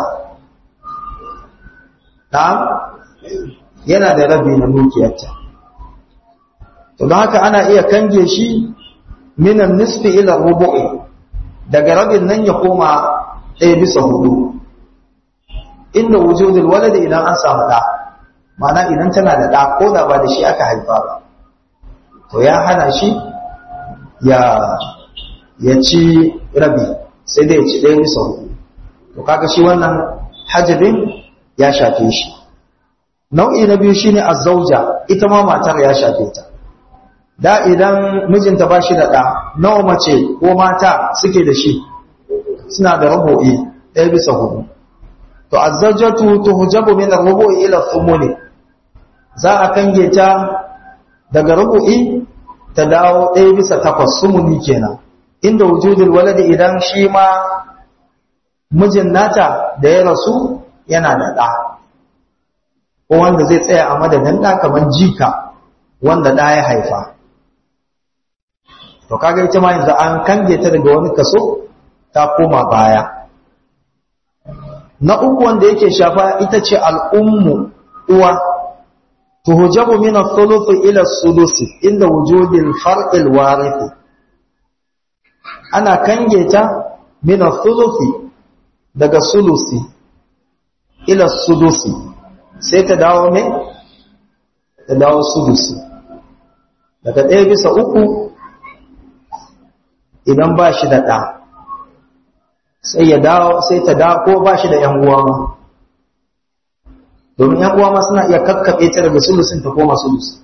ɗa yana da rabi na dukiyarta to don haka ana iya kange shi minan nisfi ila rubu'i daga rabin nan ya koma ɗaya bisa hudu inda wujudul waladi idan an samu ɗa mana idan tana da ɗa ko da ba da shi aka haifa ba to ya hana shi ya ya ci rabi sai dai ya ci ɗaya bisa hudu to kaga shi wannan hajjabin ya shafe shi nau'i na biyu shine azzauja ita ma matar ya shafe ta da idan mijinta ba shi da ɗa nawa mace ko mata suke da shi suna da rubu'i ɗaya bisa hudu to azzajatu tuhjabu min ar-rubu'i ila thumuni za a kange ta daga rubu'i ta dawo ɗaya bisa takwas sumuni kenan inda wujudul waladi idan shi ma mijin nata da ya rasu yana da ɗa ko wanda zai tsaya a madadin ɗa kamar jika wanda ɗa ya haifa to kaga ita ma yanzu an kange ta daga wani kaso ta koma baya na uku wanda yake shafa ita ce al'ummu uwa tuhujabu min ath-thuluth ila as-sudus inda wujudil far'il warith ana kange ta min ath-thuluth daga sulusi ila sudusi sai ta dawo me ta dawo sudusi daga ɗaya bisa uku idan ba shi da ɗa sai ya dawo sai ta dawo ko ba shi da ‘yan uwa ma domin ‘yan uwa ma suna iya kakkaɓe ta daga sulusin ta koma sulusi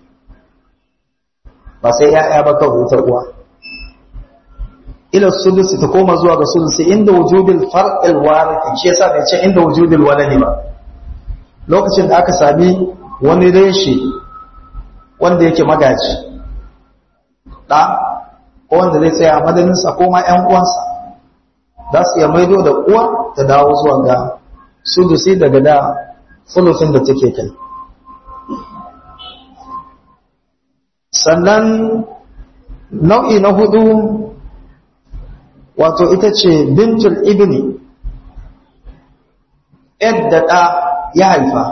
ba sai ‘ya'ya ba kawai ta uwa ila sulusi ta koma zuwa ga sulusi inda wujudul far'il warith shi yasa bai ce inda wujudul waladi ba lokacin da aka sami wani reshe wanda yake magaji ɗa ko wanda zai tsaya a madaninsa ko ma ‘yan uwansa za su iya maido da uwa ta dawo zuwa ga sulusi daga da sulusin da take kai sannan nau'i na hudu wato ita ce bintul ibni yadda ɗa ya haifa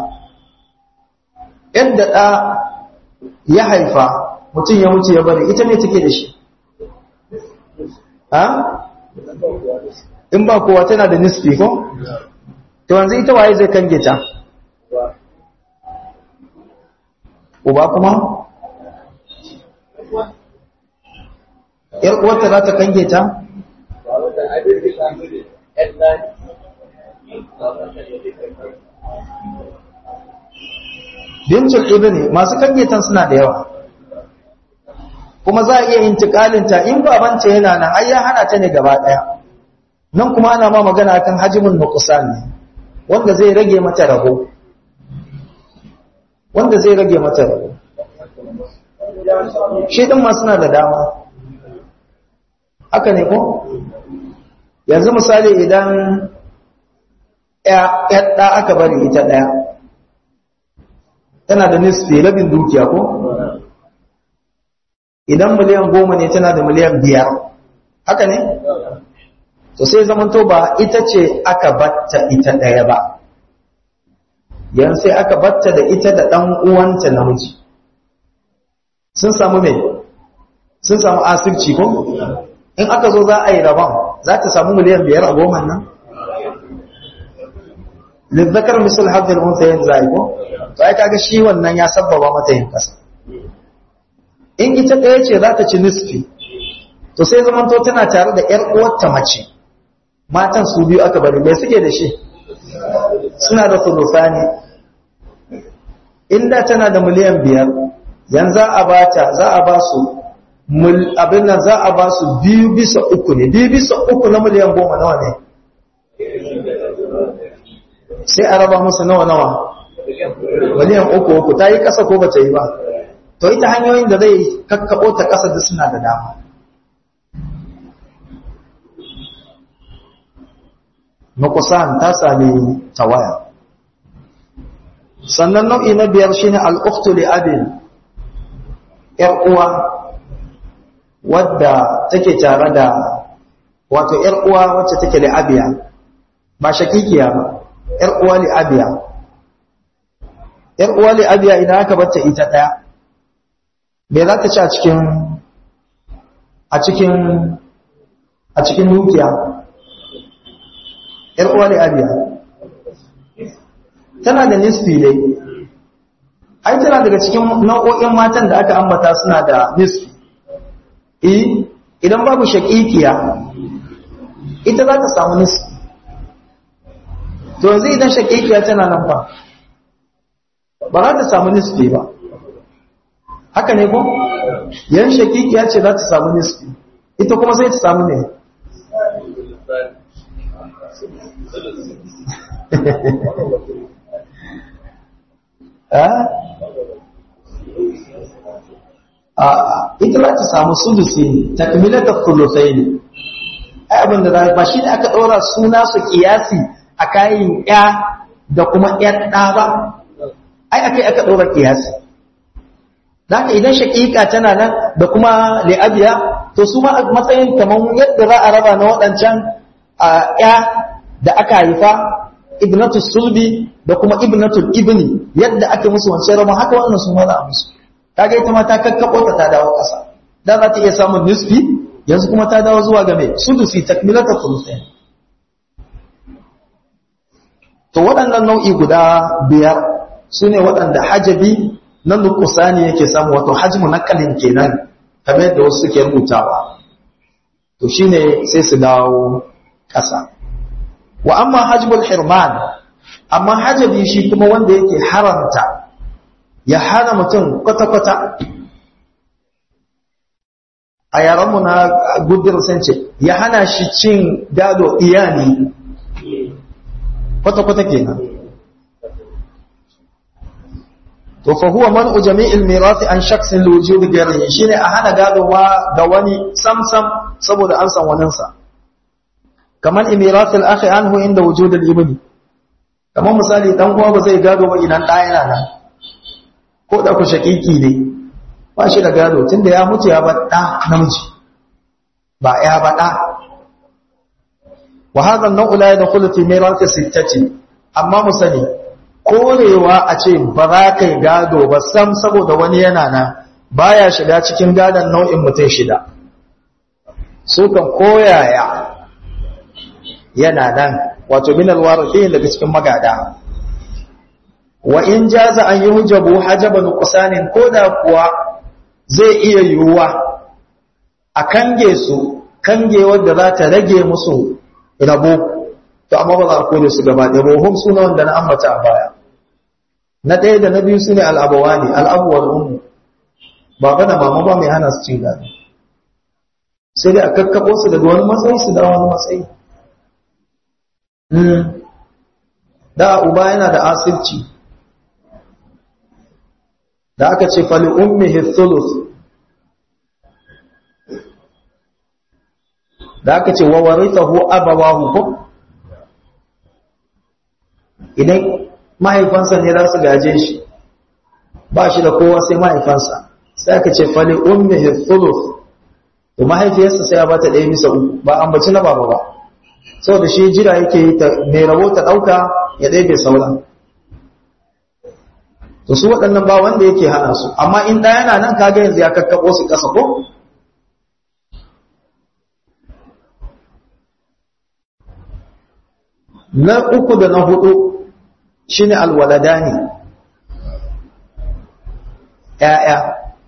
yadda ɗa ya haifa mutum ya mutu ya bari ita ne take da shi ha? in ba kowa tana da nisfi ko? to wanzu ita waye zai kange ta? uba kuma? ‘yar uwarta za ta kange ta? bintul ibni masu kangetan suna da yawa kuma za a iya intikalinta in babanta yana nan ai ya hana ta ne gaba daya nan kuma ana ma magana akan hajimin nuqsan ne wanda zai rage mata rabo wanda zai rage mata rabo shi din ma suna da dama haka ne ko yanzu misali idan ya ɗa aka bari ita ɗaya tana da nisfi rabin dukiya ko idan miliyan goma ne tana da miliyan biyar haka ne to sai zamanto ba ita ce aka batta ita ɗaya ba yan sai aka batta da ita da ɗan uwanta namiji sun samu mai sun samu asirci ko in aka zo za a yi rabon za ta samu miliyan biyar a goma nan lizzakar misal haddar unta yin zai ko to ai kaga shi wannan ya sabbaba mata yin kasa in ita ɗaya ce za ta ci nisfi to sai zamanto tana tare da ƴar uwarta mace matan su biyu aka bari mai suke da shi suna da sulusani inda tana da miliyan biyar yanzu za a bata za a ba su abin nan za a ba su biyu bisa uku ne biyu bisa uku na miliyan goma nawa ne sai a raba musu nawa nawa miliyan uku uku ta yi ƙasa ko ba ta yi ba to ita hanyoyin da zai kakkaɓo ta ƙasa da suna da dama nukusan ta sami tawaya sannan nau'i na biyar shine al'uktu li abin ‘yar uwa wadda take tare da wato ‘yar uwa wacce take li abiya ba shakikiya ba ‘yar uwa li abiya ‘yar uwa li abiya idan aka bata ita ɗaya me za ta ci a cikin a cikin a cikin dukiya ‘yar uwa li abiya tana da nisfi dai ai tana daga cikin nau'o'in matan da aka ambata suna da nisfi eh idan babu shaqiqiya ita za ta samu nisfi to yanzu idan shaqiqiya tana nan ba ba za ta samu nisfi ba haka ne ko yan shaqiqiya ce za ta samu nisfi ita kuma sai ta samu ne ita za ta samu sudusi ne takmilatar sulusai ne ai abin da ba shi ne aka ɗora suna su kiyasi a kayan ya da kuma ‘yar ɗa ba ai aka aka ɗora kiyasi Zaka idan shaƙiƙa tana nan da kuma li'abiya to su ma matsayin kamar yadda za a raba na waɗancan ya da aka haifa ibnatul sulbi da kuma ibnatul ibni yadda aka musu wancan rama haka wannan su ma za a musu kaga ita ma ta kakkabo ta ta dawo ƙasa da za ta iya samun nisfi yanzu kuma ta dawo zuwa ga mai sudusi takmilata sulusain to waɗannan nau'i guda biyar su ne waɗanda hajabi na nukusani yake samu wato hajmu nakalin kenan kamar yadda wasu suke rubutawa to shine sai su dawo ƙasa wa amma hajbul hirman amma hajabi shi kuma wanda yake haramta ya hana mutum kwata-kwata a yaranmu na gudur sun ce ya hana shi cin gado iyali kwata-kwata kenan to fa huwa man'u jami'il mirathi an shakhsin li wujudi ghayrihi shine a hana gado ma ga wani samsam saboda an san wanin sa kaman imirath al-akhi anhu inda wujud al-ibni kaman misali dan uwa ba zai gado ba idan da yana nan ko da ku shakiki ne ba shi da gado tunda ya mutu ya bar da namiji ba ya ba da wa hadha an-naw'u la yadkhulu fi mirath sittati amma musani korewa a ce ba za ka yi gado ba sam saboda wani yana nan baya shiga cikin gadon nau'in mutum shida su kan koyaya yana nan wato min alwarathi daga cikin magada wa in jaza an yi hujabu hajaban nuqsanin koda kuwa zai iya yiwuwa a kange su kange wadda za ta rage musu rabo to amma ba za a kore su gaba da ruhum suna wanda na ambata a baya na ɗaya da na biyu su ne al'abawa ne al'abuwar umu baba da mama ba mai hana su cin gado sai dai a kakkaɓo su daga wani matsayi su da wani matsayi da uba yana da asirci da aka ce fali ummi hithulus da aka ce wa warithahu abawahu ko idan mahaifansa ne za su gaje shi ba shi da kowa sai mahaifansa sai aka ce fali ummihi thuluth to mahaifiyarsa sai ya bata ɗaya bisa uku ba ambaci na baba ba saboda shi jira yake yi mai rabo ta ɗauka ya ɗaya bai sauran to su waɗannan ba wanda yake hana su amma in ɗaya yana nan kaga yanzu ya kakkaɓo su ƙasa ko na uku da na hudu shine alwaladani ƴaƴa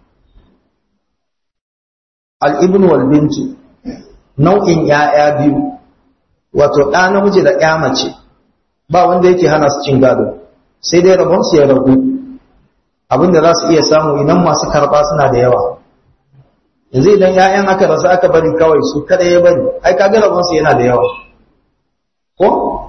al-ibn wal bintu nau'in ƴaƴa biyu wato ɗa namiji da ƴa mace ba wanda yake hana su cin gado sai dai rabon su ya ragu abinda za su iya samu idan masu karɓa suna da yawa yanzu idan ƴaƴan aka rasu aka bari kawai su kada ya bari ai kaga rabon su yana da yawa ko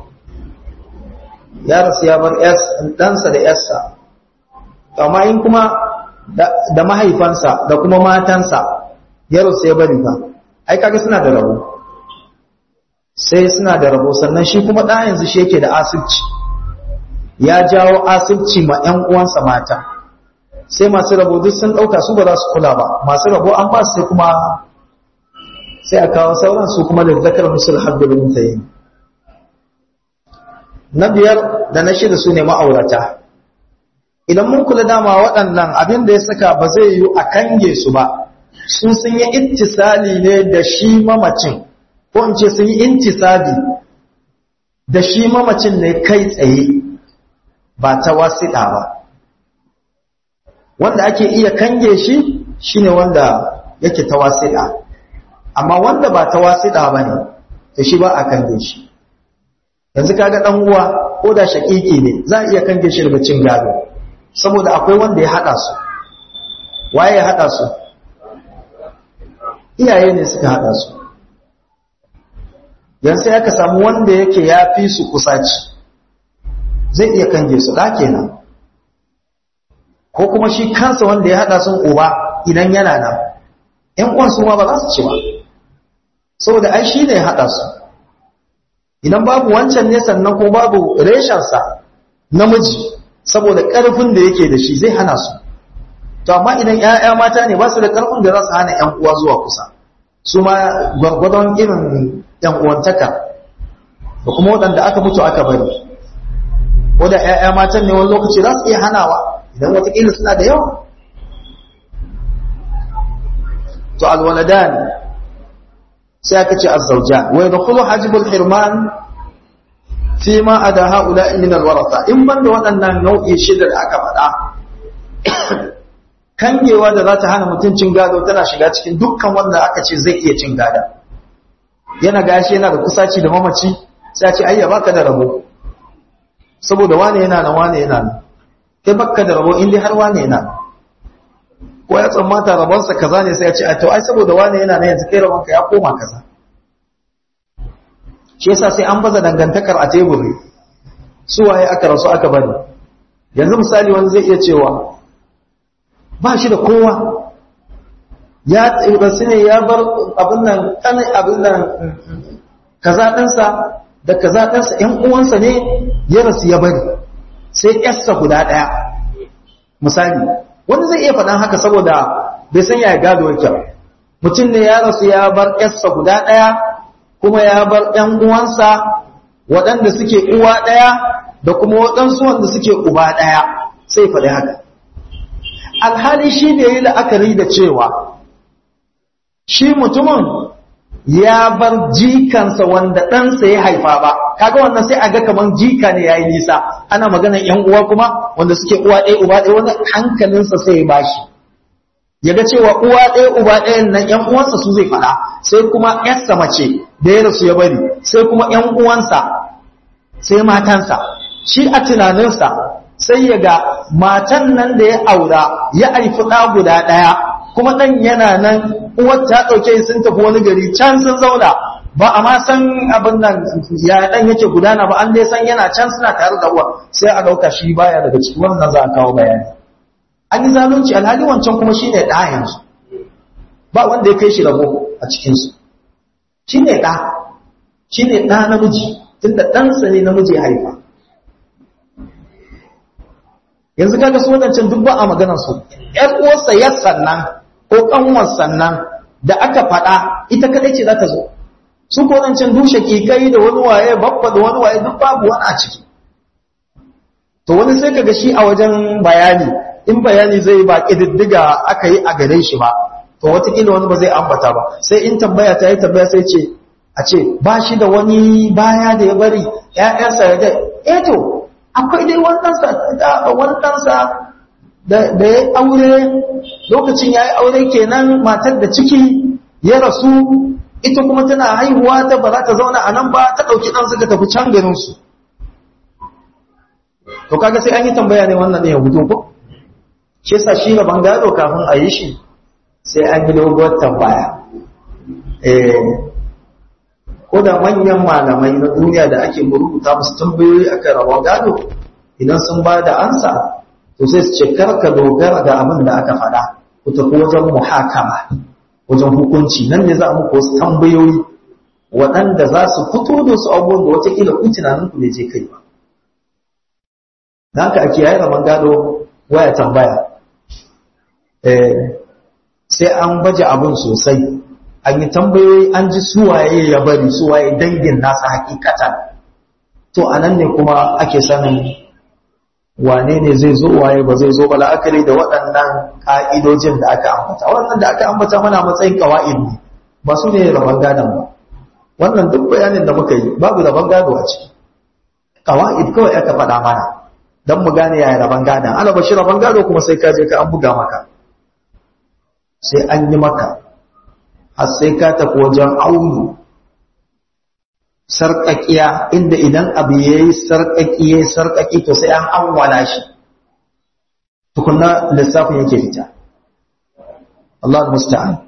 ya rasu ya bar ɗansa da ‘yarsa, amma in kuma da mahaifansa da kuma matansa ya rasu ya bari ba, ai kaga suna da rabo, sai suna da rabo sannan shi kuma ɗa yanzu shi yake da asibci, ya jawo asibci ma ‘yan uwansa mata, sai masu rabo duk sun ɗauka su ba za su kula ba, masu rabo an ba su sai kuma sai a kawo sauran su kuma da zakar musul haddul mutayin. na biyar da na shida su ne ma'aurata idan mun kula dama waɗannan abin da ya saka ba zai yi a kange su ba sun sun yi ittisali ne da shi mamacin ko in ce sun yi intisali da shi mamacin ne kai tsaye ba ta wasiɗa ba wanda ake iya kange shi shine wanda yake tawasi'a amma wanda ba tawasi'a bane to shi ba a kange shi yanzu kaga dan uwa ko da shakiki ne za a iya kange shi daga cin gado saboda akwai wanda ya hada su waye ya hada su iyaye ne suka hada su yanzu sai aka samu wanda yake ya fi su kusaci zai iya kange su da kenan ko kuma shi kansa wanda ya hada sun uba idan yana nan ƴan uwan su ma ba za su ci ba saboda ai shi ne ya hada su idan babu wancan ne sannan ko babu reshensa namiji saboda ƙarfin da yake da shi zai hana su to amma idan ƴaƴa mata ne ba su da ƙarfin da za su hana ƴan uwa zuwa kusa su ma gwargwadon irin ƴan uwantaka da kuma waɗanda aka mutu aka bari ko da ƴaƴa matan ne wani lokaci za su iya hanawa idan watakila suna da yawa to alwaladan sai aka ce azzauja wa yadkhulu hajibul hirman fi ma ada haula min alwaratha in banda waɗannan nau'i shida da aka faɗa kangewa da za ta hana mutum cin gado tana shiga cikin dukkan wanda aka ce zai iya cin gada yana gashi yana da kusaci da mamaci sai a ce ayya baka da rabo saboda wane yana nan wane yana nan kai baka da rabo inda har wane yana nan ko ya tsammata rabonsa kaza ne sai ya ce a to ai saboda wane yana nan yanzu kai rabonka ya koma kaza shi yasa sai an baza dangantakar a teburi su waye aka rasu aka bari yanzu misali wani zai iya cewa ba shi da kowa ya rasu ne ya bar abin nan kanin abin nan kaza ɗinsa da kaza ɗinsa ‘yan uwansa ne ya rasu ya bari sai ‘yarsa guda ɗaya misali wani zai iya faɗan haka saboda bai san ya gado yake mutum ne ya rasu ya bar ‘yarsa guda ɗaya kuma ya bar ‘yan uwansa waɗanda suke uwa ɗaya da kuma waɗansu wanda suke uba ɗaya sai faɗi haka alhali shi da yi la'akari da cewa shi mutumin ya bar jikansa wanda ɗansa ya haifa ba kaga wannan sai a ga kamar jika ne ya yi nisa ana maganar ‘yan uwa kuma wanda suke uwa ɗaya uba ɗaya wani hankalinsa sai ya bashi ya ga cewa uwa ɗaya uba ɗayan nan ‘yan uwansa su zai faɗa sai kuma ‘yarsa mace da ya rasu ya bari sai kuma ‘yan uwansa sai matansa shi a tunaninsa sai ya ga matan nan da ya aura ya haifi ɗa guda ɗaya kuma ɗan yana nan uwar ta ɗauke sun tafi wani gari can sun zauna ba a ma san abin nan ya ɗan yake gudana ba an dai san yana can suna tare da uwa sai a ɗauka shi baya daga ciki wannan za a kawo bayani an yi zalunci alhali wancan kuma shi ne ɗa yanzu ba wanda ya kai shi rabo a cikinsu shi ne ɗa shi ne ɗa namiji tunda ɗansa ne namiji ya haifa yanzu kaga su wadancan duk ba a maganar su ƴar uwarsa ya sannan ko kanwar sannan da aka faɗa ita kadai ce za ta zo su ko wadancan dushe kikai da wani waye babba da wani waye duk babu wani a ciki to wani sai kaga shi a wajen bayani in bayani zai ba kididdiga aka yi a gare shi ba to watakila wani ba zai ambata ba sai in tambaya ta yi tambaya sai ce a ce ba shi da wani baya da ya bari ‘ya'yansa ya dai eh to akwai dai wandansa da ya aure lokacin ya yi aure kenan matar da ciki ya rasu ita kuma tana haihuwa ta ba za ta zauna a nan ba ta ɗauki ɗan suka tafi can garinsu to kaga sai an yi tambaya ne wannan ne ya hudu ko shi yasa shi gaban gado kafin a yi shi sai an yi doguwar tambaya eh ko da manyan malamai na duniya da ake rubuta musu tambayoyi akan rabon gado idan sun ba da ansa to sai su ce karka dogara da abin da aka faɗa ku tafi wajen muhakama wajen hukunci nan ne za a muku wasu tambayoyi waɗanda za su fito da su abubuwan da watakila ku tunanin ku ne je kai ba da haka ake yayi rabon gado waya tambaya sai an baje abin sosai an yi tambayoyi an ji suwaye ya bari suwaye dangin nasa hakikatan to a nan ne kuma ake sanin wane ne zai zo waye ba zai zo ba la'akari da waɗannan ƙa'idojin da aka ambata waɗannan da aka ambata mana matsayin ƙawa'id ne ba su ne rabon gadon ba wannan duk bayanin da muka yi babu rabon gado a ciki ƙawa'id kawai aka faɗa mana don mu gane yaya rabon gadon ana bashi rabon gado kuma sai ka je ka an buga maka sai an yi maka har sai ka tafi wajen aunu sarƙaƙiya inda idan abu ya yi sarƙaƙi ya yi sarƙaƙi to sai an anwala shi tukunna lissafin yake fita Allah musta'an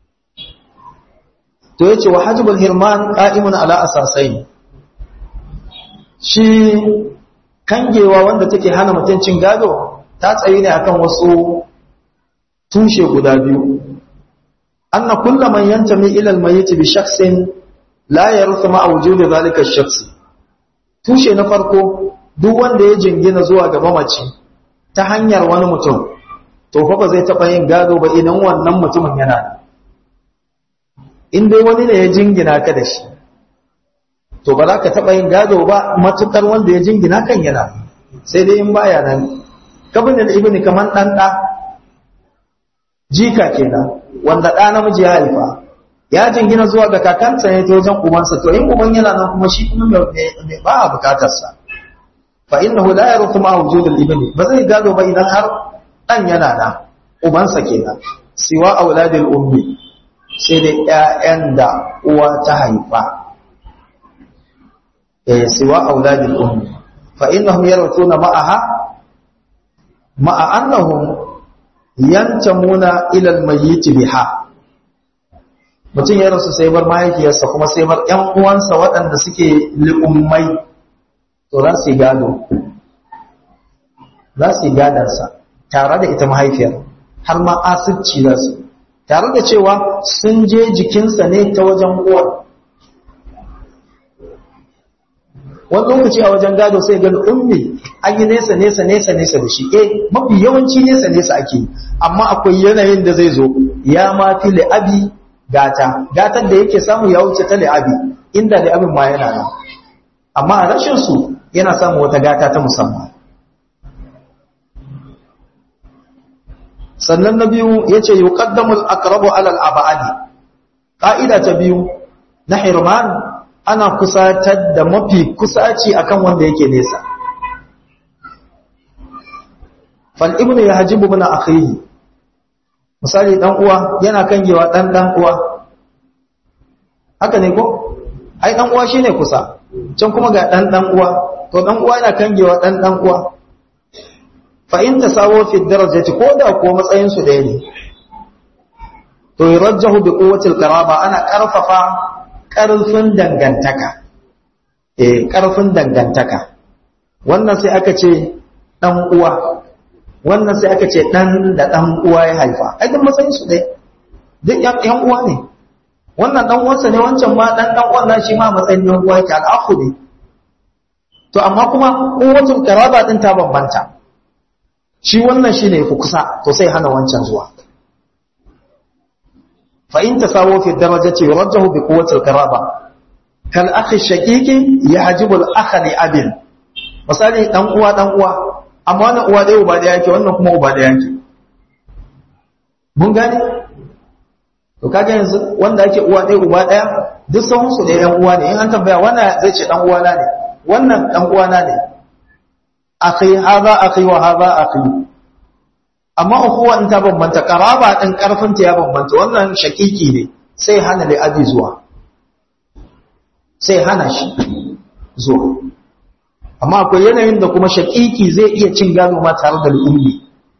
to yace wa hajibul hirman qa'imun ala asasain shi kangewa wanda take hana mutuncin gado ta tsayi ne akan wasu tushe guda biyu anna kullu man yantami ila al-mayyit bi shakhsin la yaruthu ma wujudi zalika ash-shakhs tushe na farko duk wanda ya jingina zuwa ga mamaci ta hanyar wani mutum to fa ba zai taba yin gado ba idan wannan mutumin yana da in dai wani ne ya jingina ka da shi to ba za ka taɓa yin gado ba matuƙar wanda ya jingina kan yana sai dai in baya nan kabin da ibn kaman ɗan ɗa jika kenan wanda ɗa namiji ya haifa ya jingina zuwa ga kakansa ne ta wajen ubansa to in uban yana nan kuma shi kuma mai ba a bukatarsa fa innahu la yarufu ma wujudul ibni ba zai gado ba idan har ɗan yana nan ubansa kenan siwa auladil ummi sai dai ƴaƴan da uwa ta haifa سوى أولاد الأم فإنهم يرثون معها مع أنهم ينتمون إلى الميت بها mutum ya rasu sai bar mahaifiyarsa kuma sai bar ‘yan uwansa waɗanda suke li'ummai to za su yi gado za su yi gadansa tare da ita mahaifiyar har ma asirci za su tare da cewa sun je jikinsa ne ta wajen uwar wani lokaci a wajen gado sai gani ummi an yi nesa nesa nesa nesa da shi eh mafi yawanci nesa nesa ake amma akwai yanayin da zai zo ya ma fi li'abi gata gatar da yake samu ya wuce ta li'abi inda li'abin ma yana nan amma a rashin su yana samu wata gata ta musamman sannan na biyu yace yuqaddamu al-aqrabu ala al-ab'adi qa'ida ta biyu na hirman ana kusatar da mafi kusaci akan wanda yake nesa fal ibnu yahjibu min akhihi misali dan uwa yana kangewa dan dan uwa haka ne ko ai dan uwa shine kusa can kuma ga dan dan uwa to dan uwa yana kangewa dan dan uwa fa in tasawu fi darajati ko da ko matsayin su ɗaya ne to yurajjahu bi quwwati al-qaraba ana karfafa ƙarfin dangantaka eh ƙarfin dangantaka wannan sai aka ce ɗan uwa wannan sai aka ce ɗan da ɗan uwa ya haifa ai duk matsayin su dai duk ƴan uwa ne wannan ɗan uwansa ne wancan ma ɗan ɗan uwan shi ma matsayin ɗan uwa yake al'afu ne to amma kuma kowace karaba ɗin ta bambanta shi wannan shi ne fi kusa to sai hana wancan zuwa فإن تساووا في الدرجة يرجه بقوة القرابة كالأخ الشقيق يحجب الأخ لأب misali dan uwa dan uwa amma wannan uwa dai uba da yake wannan kuma uba da yake mun gane to kaga yanzu wanda yake uwa dai uba daya duk sahun su da yan uwa ne in an tambaya wannan zai ce dan uwa na ne wannan dan uwa na ne akhi hadha akhi wa hadha akhi amma ukuwa in ta bambanta karaba din karfin ta ya bambanta wannan shakiki ne sai hana li abi zuwa sai hana shi zuwa amma akwai yanayin da kuma shakiki zai iya cin gado ma tare da al'ummi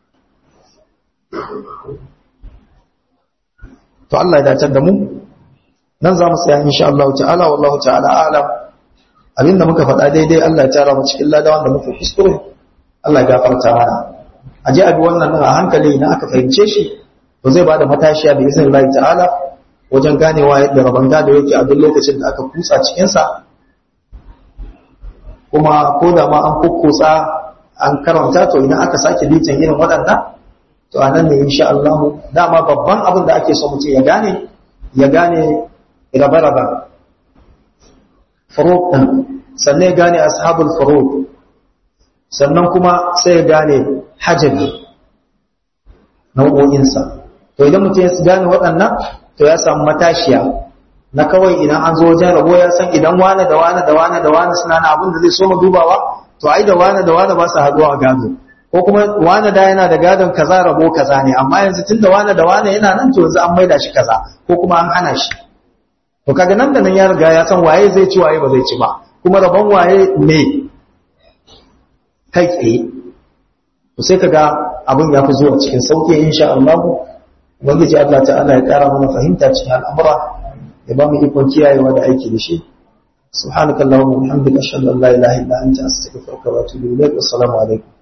to Allah ya dace da mu nan za mu tsaya insha Allah ta'ala wallahu ta'ala a'lam abinda muka faɗa daidai Allah ya tara mu cikin lada wanda muka kuskure Allah ya gafarta mana a ji abi wannan nan a hankali na aka fahimce shi to zai bada matashiya da izinin Allah ta'ala wajen ganewa yadda rabon gado yake a duk lokacin da aka kutsa cikin sa kuma ko da ma an kukkutsa an karanta to idan aka sake bitan irin waɗannan to a nan ne insha Allah dama babban abin da ake so mutum ya gane ya gane rabe-rabe furuk ɗin sannan ya gane ashabul furuk sannan kuma sai ya gane hajjabi nau'o'insa to idan mutum ya gane waɗannan to ya samu matashiya na kawai idan an zo wajen rabo ya san idan wane da wane da wane da wane suna na abin da zai so mu dubawa to ai da wane da wane ba su haduwa a gado ko kuma wane da yana da gadon kaza rabo kaza ne amma yanzu tun da wane da wane yana nan to yanzu an maida shi kaza ko kuma an hana shi to kaga nan da nan ya riga ya san waye zai ci waye ba zai ci ba kuma rabon waye ne kai tsaye to sai kaga abin ya fi zuwa cikin sauki insha Allah ubangiji Allah ta'ala ya kara mana fahimta cikin al'amura ya ba mu ikon kiyayewa da aiki da shi subhanakallahumma wa bihamdika ashhadu an la ilaha illa anta astaghfiruka wa atubu ilayk assalamu alaikum